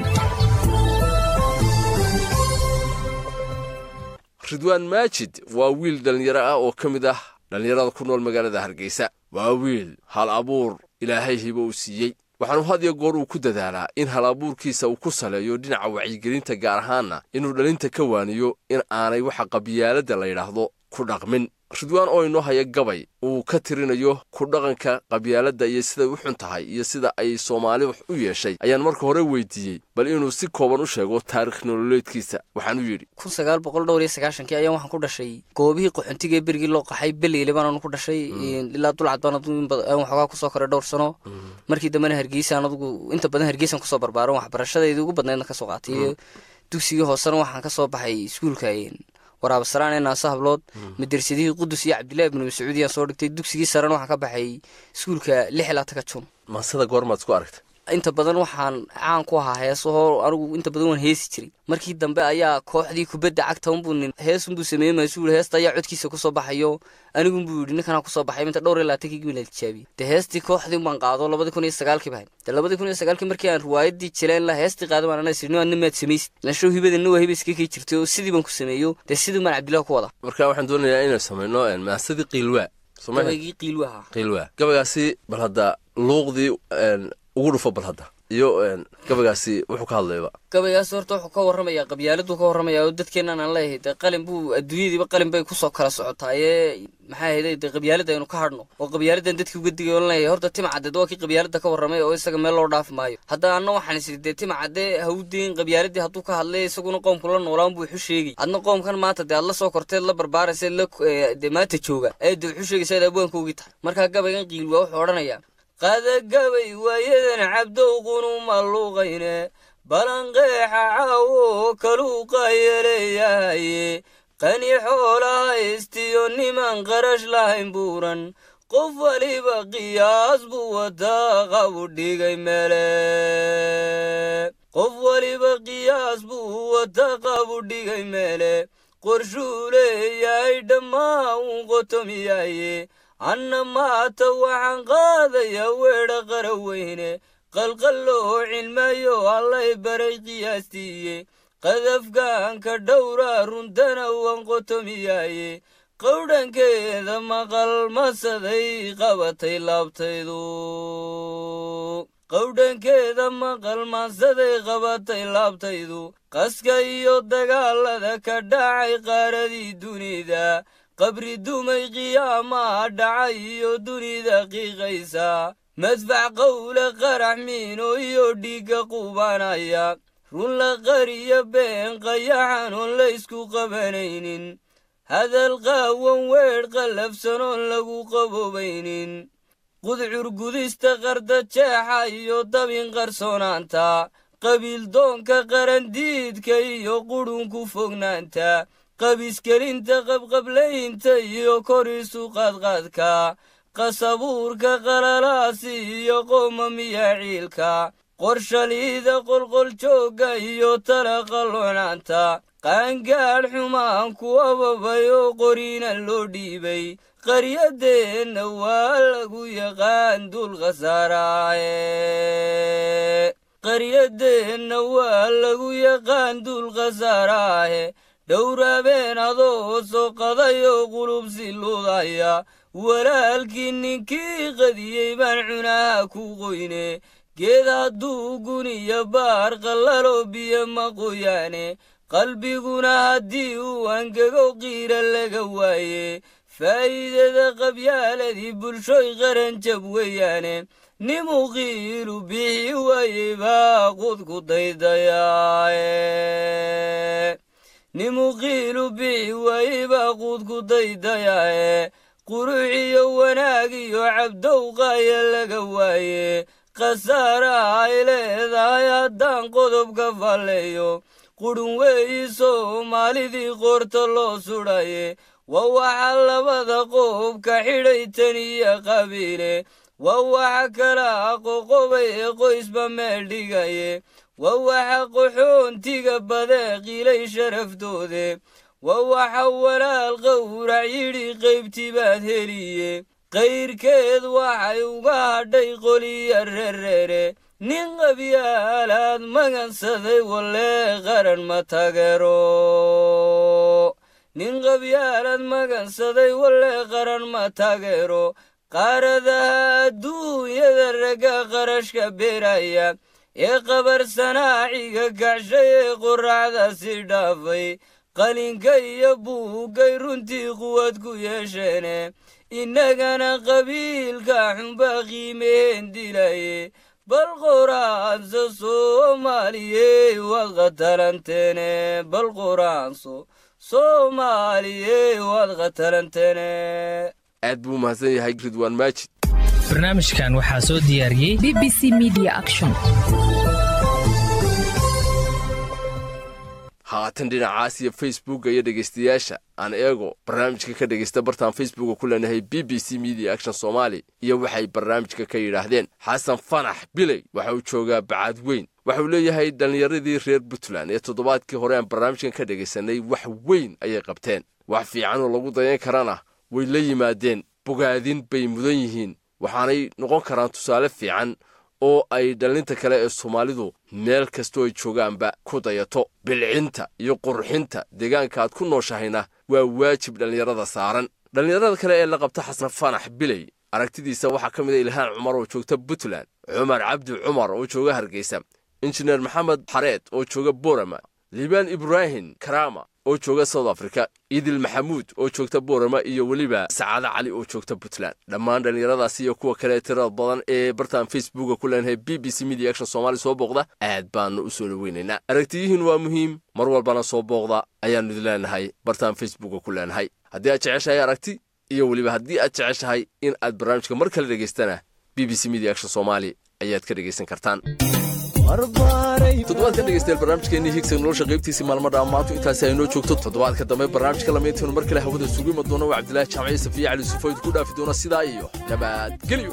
S10: ridwaan maajid waa wiil dhallinyaro ah oo ka mid ah dhallinyarada ku nool magaalada hargeysa waa wiil hal abuur ilaahay hibo uu siiyey waxaanu had iyo goor uu ku dadaalaa in hal abuurkiisa uu ku saleeyo dhinaca wacyigelinta gaar ahaanna inuu dhalinta ka waaniyo in aanay waxa qabyaaladda la yidhaahdo ku dhaqmin ridwaan oo inoo haya gabay uu ka tirinayo ku dhaqanka qabyaaladda iyo siday u xun tahay iyo sida ay soomaali wax u yeeshay ayaan marka hore weydiiyey bal inuu si kooban u sheego taarikh nololeedkiisa waxaanuu yidhi
S17: kun sagaal boqol dhowr iyo sagaashankii ayaan waxaan ku dhashay goobihii qaxoontiga ee berigii loo qaxay beleyle baananu ku dhashay ilaa dulcad baan waxoogaa kusoo koray dhowr sano markii dambena hargeysaan adugu inta badan hargeysan kusoo barbaaran waxbarashadeydii ugu badnaydna kasoo qaatay dugsigii hoosena waxaan kasoo baxay iskuulka waraabasaraan ee naasa hablood madarsadihii qudus iyo cabdillahi ibnu mascuud yaan soo dhigtay dugsigii sarena waxaan ka baxay iskuulka lix ilaa taka jun
S10: maasada goormaad isku aragtay
S17: inta badan waxaan caan ku ahaa heesahoo anigu inta badan waan heesi jiray markii dambe ayaa kooxdii kubadda cagta unbuu nin heesunbuu sameeyey maasuul heesta ayaa codkiisa kusoo baxayo anigunbuu yidhi ninkanaa kusoo baxay minta dhowr iyo labaatankii gibin la tijaabiyey dee heestii kooxdii baan qaado labadii kun iyo sagaalkii bahay dee labadii kun iyo sagaalkii markii aan riwaayadii jileen la heestii qaado baan anaa sirni adna maad samaysid lanshow hibadana waa hiba iska kii jirtay oo sidii baan ku sameeyo dee sidii baan cabdillahi ku wada
S10: marka waxaan doonayaa inaynu samayno maasadii qiilwaa
S17: gabaygii qiilwaha
S10: qiilwaa gabaygaasi bal hadda luuqdii ugu dhufo bal hadda iyo gabaygaasi wuxuu ka hadlayba
S17: gabaygaas horta wuxuu ka warramayaa qabyaaladuu ka warramayaa oo dadkeennan aan leeyahay dee qalin buu adduunyadiiba qalin bay kusoo kala socotaaye maxaa ahayday dee qabyaalada aynu ka hadhno oo qabyaaladan dadkii uga digay oo leeyahay horta tima caddeed waa kii qabyaalada ka warramay oo isaga meel loo dhaafi maayo hadda anna waxaan isiri dee tima cadde ha u deyn qabyaaladii hadduu ka hadlay isaguna qoomku la noolaan buu wuxu sheegay adna qoomkan maanta dee aad la soo korteed la barbaaraysa la dee maanta jooga ee dee wuxuu sheegaysa ad abwaanka ogi tahay markaa gabaygan qiil waa wuxuu odhanayaa qadagabay waayadan cabdow qunuma luuqayne balanqeexa caawo kaluuqayeleeyahaye qani xoola haystiyo niman qarash lahayn buuran qof waliba qiyaas buu wataa qabu dhigay meele qof waliba qiyaas buu wataa qabu dhigay meele qorshuu leeyahay dhammaa uun qotomiyaaye anna maata waxaan qaadayaa weedha qara weyne qalqalloo cilmayo allay baray qiyaastiiye qadafgaanka dhowraa runtana waan qotomiyaaye qowdhankeeda maqal masaday qabatay laabtaydu qowdhankeeda maqal masaday qabatay laabtaydu qaska iyo dagaalada ka dhacay qaaradii dunida qabri dumay qiyaamaha dhacay iyo dunida qiiqaysa madfac qowla qarax miino iyo dhiigga qubanaya run la qariyo been qayaxan oon la ysku qabanaynin hadal qaawan weedh qallafsanoon lagu qaboobaynin qudcur gudista qarda jeexa iyo dabin qarsoonaanta qabiildoonka qarandiidka iyo qudhunku fognaanta qabiskelinta qabqablaynta iyo korisu qaadqaadka qasabuurka qalalaasi iyo qoomamiya ciilka qorshaliida qolqoljoogga iyo tala qalloonaanta qaangaadh xumaan ku ababay oo qoriina loo dhiibay qaryadeenna waa lagu yaqaan dul khasaaraahe qaryadeenna waa lagu yaqaan dul khasaaraahe dhowraabeen adoo soo qadayoo qulub siludaya walaalkii ninkii qadiyey baan cunaha ku qoyne geed hadduu guniyo baar qallaloo biyo ma qoyaane qalbiguna haddii uu angego qiira laga waaye faa'iidada qabyaaladii bulshoy qaranjab weeyaane nimuu qiilu bixi waayey baa qudku daydayaaye
S14: nimuqiilu bixi waayibaa quudku daydayaae quruxiyo wanaag iyo cabdowqaaya laga waaye khasaaraha ay leedahay haddaan qodobka falleeyo qudhun weeyi soomaalidii qoorta loo sudhaye waa waxa labada qoobka xidhay tan iyo qabiile waa waxa kala qoqobay ee qoysba meel dhigaye waa waxa qaxoontiga badee qiilay sharaftoode waa waxa walaal qawrac yidhi qaybtii baad heliye qayrkeed waxay uga hadhay qoliya rereere nin qabyaalaad magansaday wallee qaran ma tagero nin qabyaalaad magansaday wallee qaran ma tagero qaaradaha adduunyada ragga qarashka beeraya ee qabarsanaaciga kacshay ee qorraxda si dhaafay qalinka iyo buuggay runtii quwad ku yeesheene innagana qabiilka xunba qiimeen dilaye bal qoraanso soomaaliyey waad qatalanteene bal qoraanso soomaaliyey waad qatalanteene
S10: aad buu mahadsan yahay ridwaan maajid
S18: barnaamijkan waxaa soo diyaariyey
S19: b b c media action
S10: haatan dhinacaas iyo facebooka iyo dhegaystayaasha aan eego barnaamijka ka dhegaysta bartaan facebooka ku leenahay b b c media action somaali iyo waxay barnaamijka ka yidhaahdeen xasan fanax biley waxa uu joogaa bacaad weyn waxa uu leeyahay dhallinyaradii reer puntland ee toddobaadkii hore aan barnaamijkan ka dhegaysanay wax weyn ayay qabteen wax fiican oo lagu dayan karana way la yimaadeen bogaadin bay mudan yihiin waxaanay noqon karaan tusaale fiican oo ay dhallinta kale ee soomaalidu meel kastoo ay joogaanba ku dayato bilcinta iyo qurxinta deegaanka aad ku nooshahayna waa waajib dhallinyarada saaran dhallinyarada kale ee la qabta xasan fanax biley aragtidiisa waxaa ka mid a ilhaan cumar oo joogta puntland cumar cabdi cumar oo jooga hargeysa injineer maxamed xareed oo jooga borama liibaan ibraahim karama oo jooga south africa idil maxamuud oo joogta boorama iyo weliba sacaado cali oo joogta puntland dhammaan dhallinyaradaasi iyo kuwa kale tirada badan ee bartaan facebooka ku leenahay b b c media action somaali soo booqda aad baanu u soo dhoweynaynaa aragtiyihiin waa muhiim mar walbana soo booqda ayaannu idin leenahay bartaan facebooka ku leenahay haddii aad jeceshahay aragti iyo weliba haddii aad jeceshahay in aad barnaamijka mar kale dhegaystana b b c media action somaali ayaad ka dhegaysan kartaan toddobaadka dhegeystayaal barnaamijkeenii higsa nolosha qaybtiisii maalmo dhammaantu intaasi aynoo joogto toddobaadka dambe barnaamijka lamaynteenu mar kale hawada sugu ima doona waa cabdilaahi jaamaciye safiya cali sufoyd ku dhaafi doona sidaa iyo nabadgelyo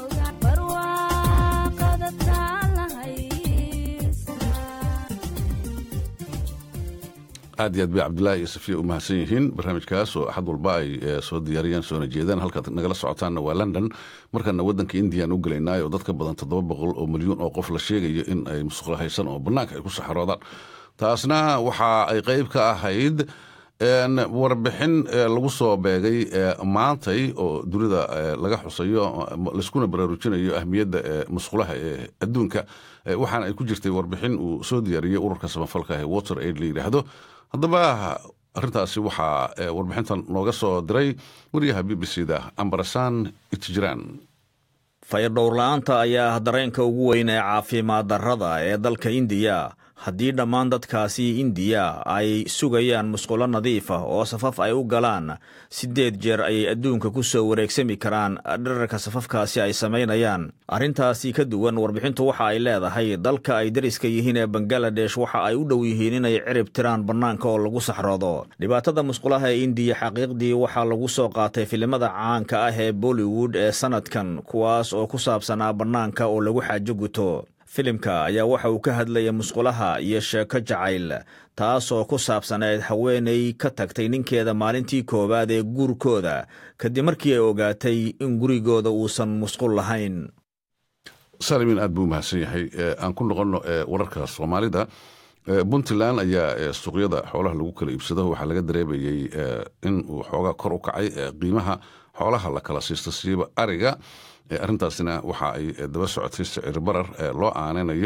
S1: aad iyo aad bay cabdulaahi iyo safiya u mahadsan yihiin barnaamijkaas oo axad walba ay soo diyaariyaan soona jeedaan halkaad nagala socotaanna waa london markaana waddanka indiyan u gelaynaayo dad ka badan toddoba boqol oo milyuun oo qof la sheegayo in ay musuqla haysan oo bannaanka ay ku saxaroodaan taasna waxa ay qayb ka ahayd warbixin lagu soo beegay maantay oo dunida laga xusayo laiskuna baraarujinayo ahmiyadda musqulaha ee adduunka waxaana ay ku jirtay warbixin uu soo diyaariyey ururka samafalka ee water aid la yidhaahdo haddaba arrintaasi waxaa warbixintan nooga soo diray wariyaha b b c da ambarasaan itjiraan
S3: fayadhowrla'aanta ayaa ah dareenka ugu weyn ee caafimaad darrada ee dalka indiya haddii dhammaan dadkaasi indiya ay sugayaan musqulo nadiif ah oo safaf ay u galaan siddeed jeer ayay adduunka ku soo wareegsami karaan dherarka safafkaasi ay samaynayaan arrintaasi ka duwan warbixintu waxa ay leedahay dalka ay dariska yihiin ee bangaladesh waxa ay u dhow yihiin inay cirib tiraan bannaanka oo lagu saxroodo dhibaatada musqulaha ee indiya xaqiiqdii waxaa lagu soo qaatay filimada caanka ah ee bollywood ee sannadkan kuwaas oo ku saabsanaa bannaanka oo lagu xaajo guto filimka ayaa waxa uu ka hadlaya musqulaha iyo sheeko jacayl taasoo ku saabsaneed haweenay ka tagtay ninkeeda maalintii koowaad ee guurkooda kadib markii ay ogaatay in gurigooda uusan musqul lahayn
S1: salimin aad buu mahadsan yahay aan ku noqonno wararka soomaalida puntland ayaa suuqyada xoolaha lagu kala iibsado waxaa laga dareemayey in uu xoogaa kor u kacay qiimaha xoolaha la kala siisto siiba ariga arrintaasina waxa ay daba socotay sicir barar loo aanaynayo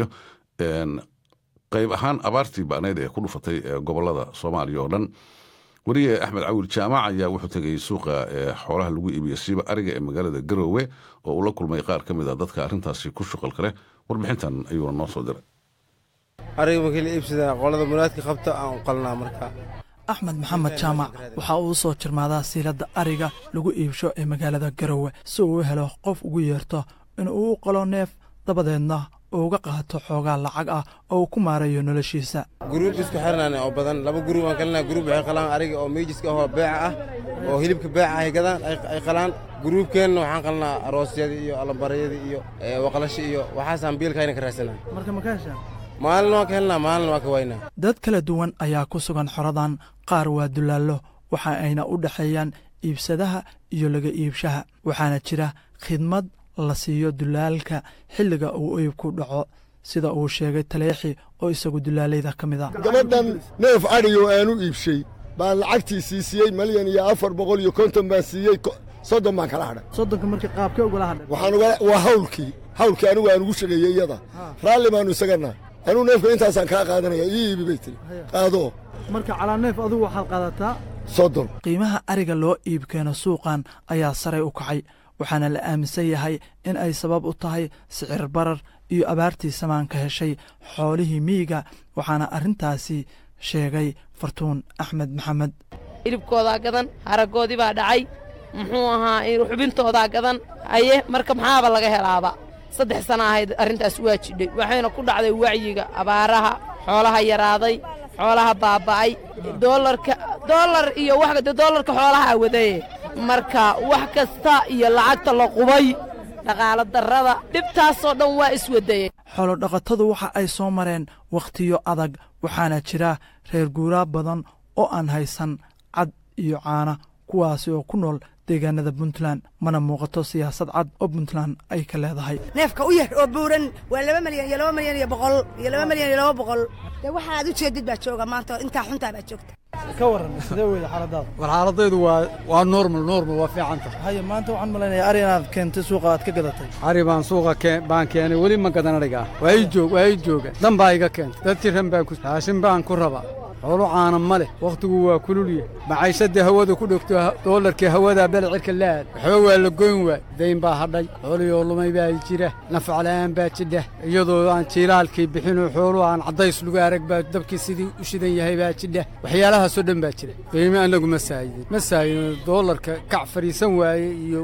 S1: qayb ahaan abaartii ba'nayd ee ku dhufatay gobolada soomaaliya oo dhan weriye axmed cawil jaamac ayaa wuxuu tegay suuqa xoolaha lagu iibiyo siiba ariga ee magaalada garoowe oo uu la kulmay qaar ka mid a dadka arrintaasi ku shuqalka leh warbixintan ayuuna noo soo diray
S15: ariga markii la iibsadaa qolada muraadka qabta aan u qalnaa marka
S19: axmed maxamed jaamac waxa uu soo jirmaadaa siiladda ariga lagu iibsho ee magaalada garowe si uu u helo qof ugu yeerto in uu u qalo neef dabadeedna uu uga qaato xoogaa lacag ah oo uu ku maarayo noloshiisa
S20: guruub isku xirnaane oo badan laba guruub aan kalina guruub waxay qalaan ariga oo miijiska ahoo beeca ah oo hilibka beeca ay gadaan ay qalaan guruubkeenna waxaan qalnaa aroosyadii iyo allabaryadii iyo waqlashi iyo waxaasaan biilkayna ka raadsanaa
S19: marka ma ka heshaa
S20: maalin waan ka helnaa maalin waan ka waynaa
S19: dad kala duwan ayaa ku sugan xoradan qaar waa dulaallo waxa ayna u dhexeeyaan iibsadaha iyo laga iibshaha waxaana jira khidmad la siiyo dulaalka xilliga uu iibku dhaco sida uu sheegay taleexi oo isagu dulaalayda ka mid a
S21: gabadhan neef adhigo aanu iibshay baan lacagtiisii siiyey malyan iyo afar boqol iyo konton baan siiyey soddon baan kala hadhay
S19: soddonka markii qaabkee ugala hadhay
S21: waxaan uga waa hawlkii hawlkii anigu aan ugu shaqeeyey iyada raalli baannu isagannahay anuu neefka intaasaan kaa qaadanaya ii iibi bay tiri qaado
S19: marka calaa neef adugu waxaad qaadataa
S21: soddon
S19: qiimaha ariga loo iibkeeno suuqan ayaa saray u kacay waxaana la aaminsan yahay in ay sabab u tahay sicir barar iyo abaartii samaanka heshay xoolihii miyiga waxaana arrintaasi sheegay fartuun axmed maxamed
S22: hilibkoodaa gadan haraggoodii baa dhacay muxuu ahaa xubintoodaa gadan haye marka maxaaba laga helaaba saddex sana ahayd arrintaas waa jidhay waxayna ku dhacday wacyiga abaaraha xoolaha yaraaday xoolaha baaba'ay doolarka doolar iyo wax doolarka xoolaha wadaye marka wax kasta iyo lacagta la qubay dhaqaalo darrada dhibtaasoo dhan waa iswadayey
S19: xoolodhaqatadu waxa ay soo mareen wakhtiyo adag waxaana jira reer guuraa badan oo aan haysan cad iyo caana kuwaasi oo ku nool deegaanada puntland mana muuqato siyaasad cad oo puntland ay ka leedahay
S23: neefka u yar oo buuran waa laba malyan iyo laba malyan iyo boqol iyo laba malyan iyo laba boqol dee waxa aad u jeedid baa jooga maanta intaa xuntaa baa joogta
S19: ka warran sidee weyda xaaladaada
S24: war xaaladaydu waa waa normal normal waa fiican tahay
S19: haye maanta waxaan malaynayaa ari inaad keentay suuqa aad ka gadatay
S24: ari baan suuqa keen baan keenay weli ma gadan ariga ah waa ii joog waa ii jooga dan baa iga keentay dad tiran baan ku raashin baan ku rabaa xoolo caana ma leh wakhtigu waa kululya macayshaddii hawada ku dhogto doolarkii hawadaa bele cirka la-aad waxba waa la goyn waay dayn baa hadhay xoolihii lumay baa jira nafacla'aan baa jidha iyadoo aan jiilaalkii bixinoo xooluhu aan caddays lagu arag baa dabkii sidii u shidan yahay baa jidha waxyaalahaasoo dhan baa jira qiime annagu ma saayidin ma saayidin doolarka kac fadhiisan waaye iyo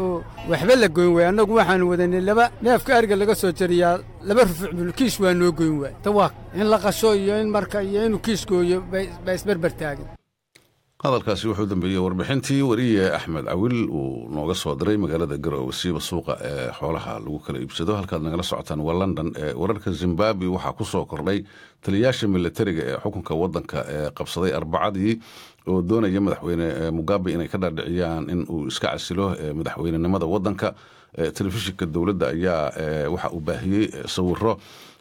S24: waxba la goyn waaye annagu waxaanu wadanay laba neefka ariga laga soo jariyaa laba rufuc bul kiish waa noo goyn waaye tawaaq in la qasho iyo in marka iyo inuu kiishkooyo baa isberber taagin
S1: hadalkaasi wuxuu dambeeyey warbixintii wariye axmed cawil uu nooga soo diray magaalada garowe siiba suuqa ee xoolaha lagu kala iibsado halkaad nagala socotaan waa london wararka zimbabwe waxaa ku soo kordhay taliyayaasha militariga ee xukunka wadanka ee qabsaday arbacadii oo doonaya madaxweyne mugabe inay ka dhaadhiciyaan in uu iska casilo madaxweynenimada wadanka telefishinka dowladda ayaa waxa uu baahiyey sawiro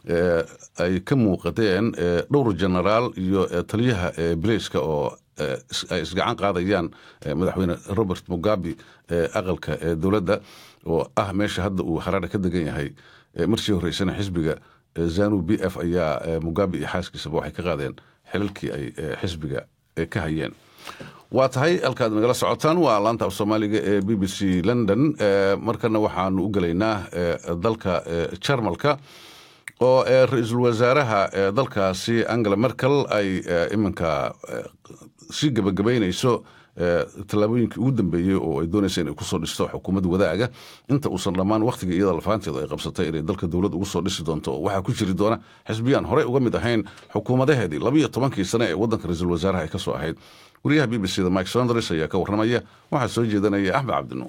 S1: ay ka muuqateen dhowr genaraal iyo taliyaha bilayska oo ay isgacan qaadayaan madaxweyne robert mugabe aqalka dowladda oo ah meesha hadda uu haraare ka degan yahay markii horeysana xisbiga zanu b f ayaa mugabe iyo xaaskiisaba waxay ka qaadeen xilalkii ay xisbiga ka hayeen waa tahay halkaad nagala socotaan waa laanta af soomaaliga ee b b c london markana waxaanu u gelaynaa dalka jarmalka oo ra-iisul wasaaraha dalkaasi angela merkel ay iminka sii gebagabaynayso tallaabooyinkii ugu dambeeyey oo ay doonaysa inay kusoo dhisto xukuumad wadaaga inta uusan dhammaan wakhtiga iyada lafaanteedu ay qabsatay inay dalka dowlad ugu soo dhisi doonto waxaa ku jiri doona xisbiyaan horey uga mid ahayn xukuumadaheedii labiyo tobankii sane ee waddanka ra-iisul wasaaraha ay ka soo ahayd wariyaha b b c da mike sonders ayaa ka warramaya waxaa soo jeedanaya axmed cabdinuur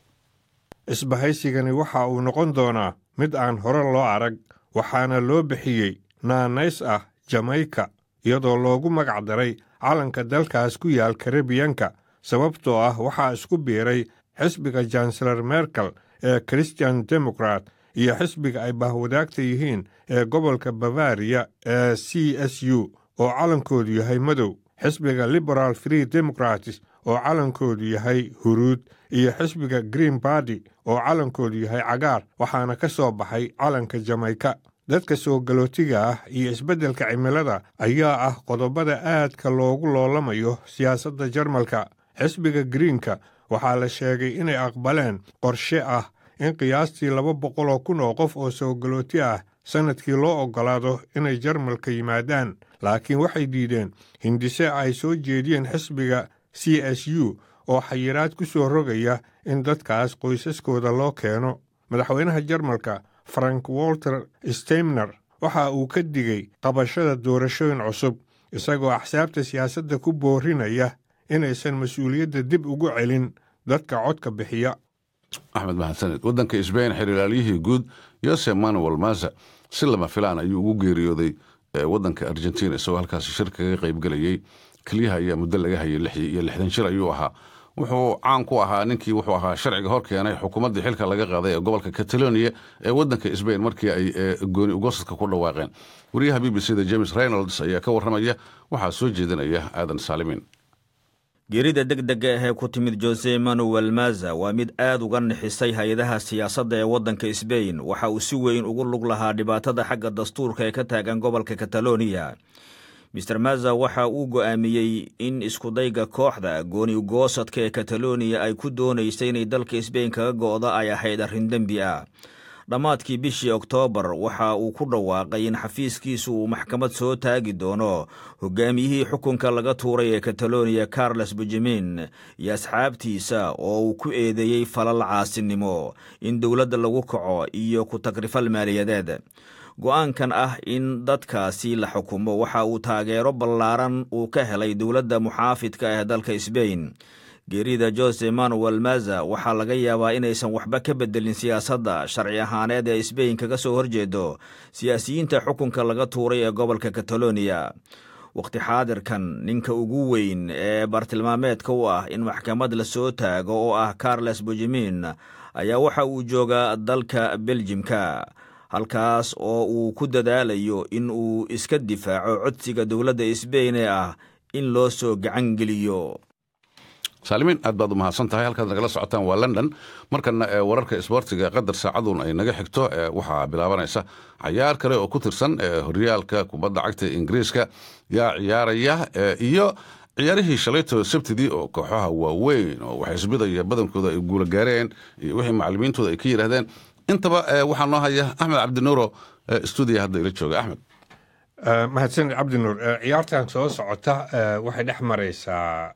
S4: isbahaysigani waxa uu noqon doonaa mid aan hore loo arag waxaana loo bixiyey naanays ah jamayka iyadoo loogu magac daray calanka dalkaas ku yaal karibiyanka sababtoo ah waxaa isku biiray xisbiga janselar merkel ee christian demokrat iyo xisbiga ay bahwadaagta yihiin ee gobolka bavariya ee c s u oo calankoodu yahay madow xisbiga liberal free democratis oo calankoodu yahay huruud iyo xisbiga green bardy oo calankoodu yahay cagaar waxaana ka soo baxay calanka jamayka dadka soo galootiga ah iyo isbeddelka cimilada ayaa ah qodobada aadka loogu loolamayo siyaasadda jarmalka xisbiga greenka waxaa la sheegay inay aqbaleen qorshe ah in qiyaastii laba boqol oo kun oo qof oo soogalooti ah sannadkii loo oggolaado inay jarmalka yimaadaan laakiin waxay diideen hindise ay soo jeediyeen xisbiga c s u oo xayiraad ku soo rogaya in dadkaas qoysaskooda loo keeno madaxweynaha jarmalka frank walter steimner waxa uu ka digay qabashada doorashooyin cusub isagoo axsaabta siyaasadda ku boorinaya inaysan mas-uuliyadda dib ugu celin dadka codka bixiya
S1: axmed mahadsaned waddanka isbayn xiriiraalyihii guud yose manuel maza si lama filaan ayuu ugu geeriyooday waddanka argentina isagoo halkaasi shir kaga qaybgelayey keliyaha ayaa muddo laga hayay lix iyo lixdan shir ayuu ahaa wuxuu caan ku ahaa ninkii wuxuu ahaa sharciga hor keenay xukuumaddii xilka laga qaaday ee gobolka catalonia ee waddanka sbain markii ay gooni ugosadka ku dhawaaqeen wariyaha b b c da james reynolds ayaa ka warramaya waxaa soo jeedinaya aadan saalimin
S3: geerida deg dega ahee ku timid jose manuel maza waa mid aad uga nixisay hay-adaha siyaasadda ee waddanka sbain waxa uu si weyn ugu lug lahaa dhibaatada xagga dastuurka ee ka taagan gobolka kataloniya mister maza waxa uu go'aamiyey in iskudayga kooxda gooni ugoosadka ee kataloniya ay ku doonaysay inay dalka sbain kaga go'da ay ahayd arrin dembi ah dhammaadkii bishii oktoobar waxa uu ku dhawaaqay in xafiiskiisu uu maxkamad soo taagi doono hogaamiyihii xukunka laga tuuray ee kataloniya carles benjamin iyo asxaabtiisa oo uu ku eedeeyey falal caasinimo in dowladda lagu kaco iyo ku tagrifal maaliyadeed go'aankan ah in dadkaasi la xukumo waxa uu taageero ballaaran uu ka helay dowladda muxaafidka ee dalka sbain geerida jose manuel maza waxaa laga yaabaa inaysan waxba ka bedelin siyaasadda sharci ahaaneed ee sbain kaga soo horjeedo siyaasiyiinta xukunka laga tuuray ee gobolka kataloniya wakhti xaadirkan ninka ugu weyn ee bartilmaameedka u ah in maxkamad la soo taago oo ah carles benjamin ayaa waxa uu joogaa dalka beljimka halkaas oo uu ku dadaalayo in uu iska difaaco codsiga dowladda sbain ee ah in loo soo gacan geliyo
S1: saalimiin aad baad u mahadsan tahay halkaad nagala socotaan waa london markana wararka isboortiga qadar saacadun ay naga xigto waxaa bilaabanaysa cayaar kale oo ku tirsan horyaalka kubadda cagta ingiriiska yaa ciyaaraya iyo ciyaarihii shalayto sabtidii oo kooxaha waaweyn oo wax isbidaya badankooda ay guula gaareen iyo wixii macalimiintooda ay ka yidhaahdeen intaba waxaa noo haya axmed cabdinuuro stuudiya hadda ila jooga axmed
S4: mahadsanid cabdinuur ciyaartan soo socota waxay dhex maraysaa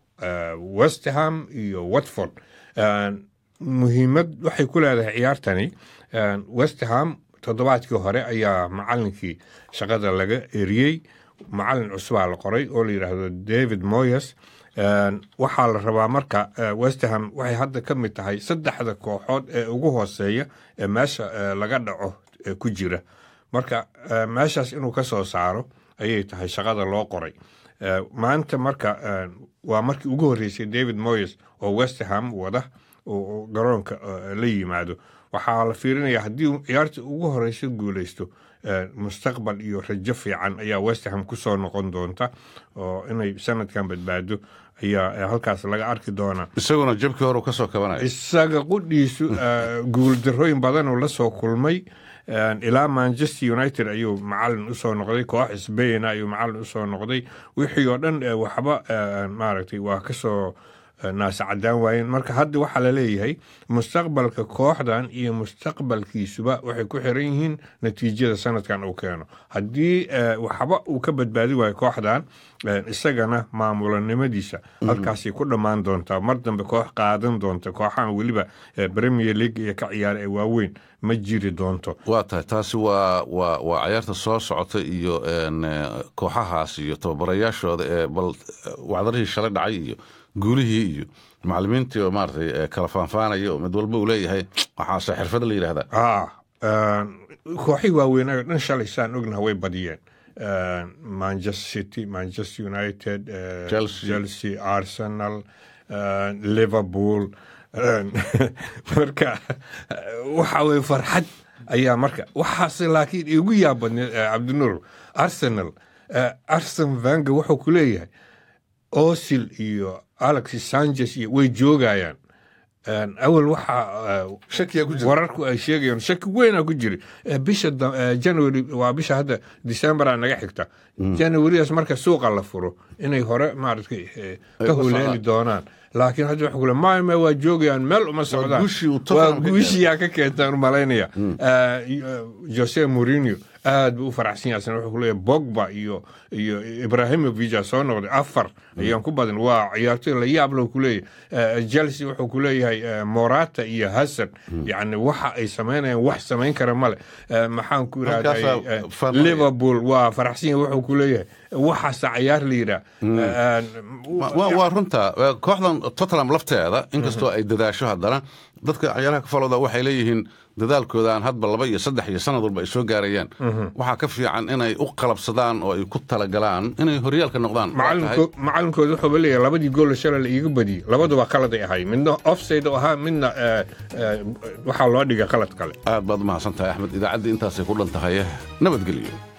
S4: westham iyo watford muhiimad waxay ku leedahay ciyaartani westham toddobaadkii hore ayaa macalinkii shaqada laga eriyey macalin cusubaa la qoray oo la yidhaahdo david moyes waxaa la rabaa marka westham waxay hadda ka mid tahay saddexda kooxood ee ugu hooseeya ee meesha laga dhaco ku jira marka meeshaas inuu ka soo saaro ayay tahay shaqada loo qoray maanta marka waa markii ugu horreysay david moyes oo westham wada oo garoonka la yimaado waxaa la fiirinaya haddii ciyaarta ugu horeysa guuleysto mustaqbal iyo rajo fiican ayaa westham kusoo noqon doonta oo inay sanadkan badbaado ayaa halkaas laga arki doonaa
S1: isaguna jabkii hore kasoo kabanaya
S4: isaga qudhiisu guuldarooyin badanuu la soo kulmay ilaa manchester united ayuu macalin usoo noqday koox sbain ayuu macalin usoo noqday wixii oo dhan waxba maaragtay waa kasoo naasacadaan waayeen marka hadda waxaa laleeyahay mustaqbalka kooxdan iyo mustaqbalkiisuba waxay ku xiran yihiin natiijada sanadkan uu keeno haddii waxba uu ka badbaadi waayo kooxdan isagana maamulanimadiisa halkaasay ku dhammaan doontaa mar dambe koox qaadan doonta kooxahan weliba premier league iyo ka ciyaara ee waaweyn ma jiri doonto
S1: waa tahay taasi waa waa waa cayaarta soo socota iyo kooxahaas iyo tababarayaashooda ee bal wacdarihii shalay dhacay iyo guulihii iyo macalimiintii oo maaratay kala faanfaanaya oo mid walba uu leeyahay waxaase xirfad la yidhahdaa
S4: kooxii waaweynay oo dhan shalay saan ognaha way badiyeen manchester city manchester united chelsea arsenal liverpool marka waxa weye farxad ayaa marka waxaase laakiin igu yaabadneed cabdinuur arsenal arsen vanga wuxuu ku leeyahay osil iyo alex sanchez iyo way joogayaan awal waxaa wararku ay sheegayaan shaki weynaa ku jiri bisha january waa bisha hadda decembera naga xigta januarydaas marka suuqa la furo inay hore maaragtay ka huleeli doonaan laakiin hadda waxa kule maame waa joogayaan meel uma socdaan waa guushiyaa ka keentaan malaynaya jose mourinho aad buu u faraxsan yahay asna wuxuu ku leeyahay bogba iyo iyo ibrahimovic soo noqday afar ayaan ku badan waa ciyaartoy la yaab leh ku leeyahay chelsea wuxuu ku leeyahay morata iyo hasan yacni waxa ay samaynayaan wax samayn kara male maxaan ku irahday liverpool waa faraxsan yahay wuxuu ku leeyahay waxaasa cayaar la yidhaah
S1: waa runta kooxdan tottenham lafteeda inkastoo ay dadaasho haddana dadka cayaaraha ka falooda waxay leeyihiin dadaalkooda aan hadba laba iyo saddex iyo sanad walba ay soo gaarayaan waxaa ka fiican inay u qalabsadaan oo ay ku talagalaan inay horyaalka noqdaan
S4: macalinkooda wuxuuba leeyahay labadii gool shalay la iiga badiyey labaduba qalad ay ahay midna offside u ahaa midna waxaa loo dhigay qalad kale
S1: aad baad umahadsan tahay axmed idaacaddii intaasay ku dhan tahay nabadgelyo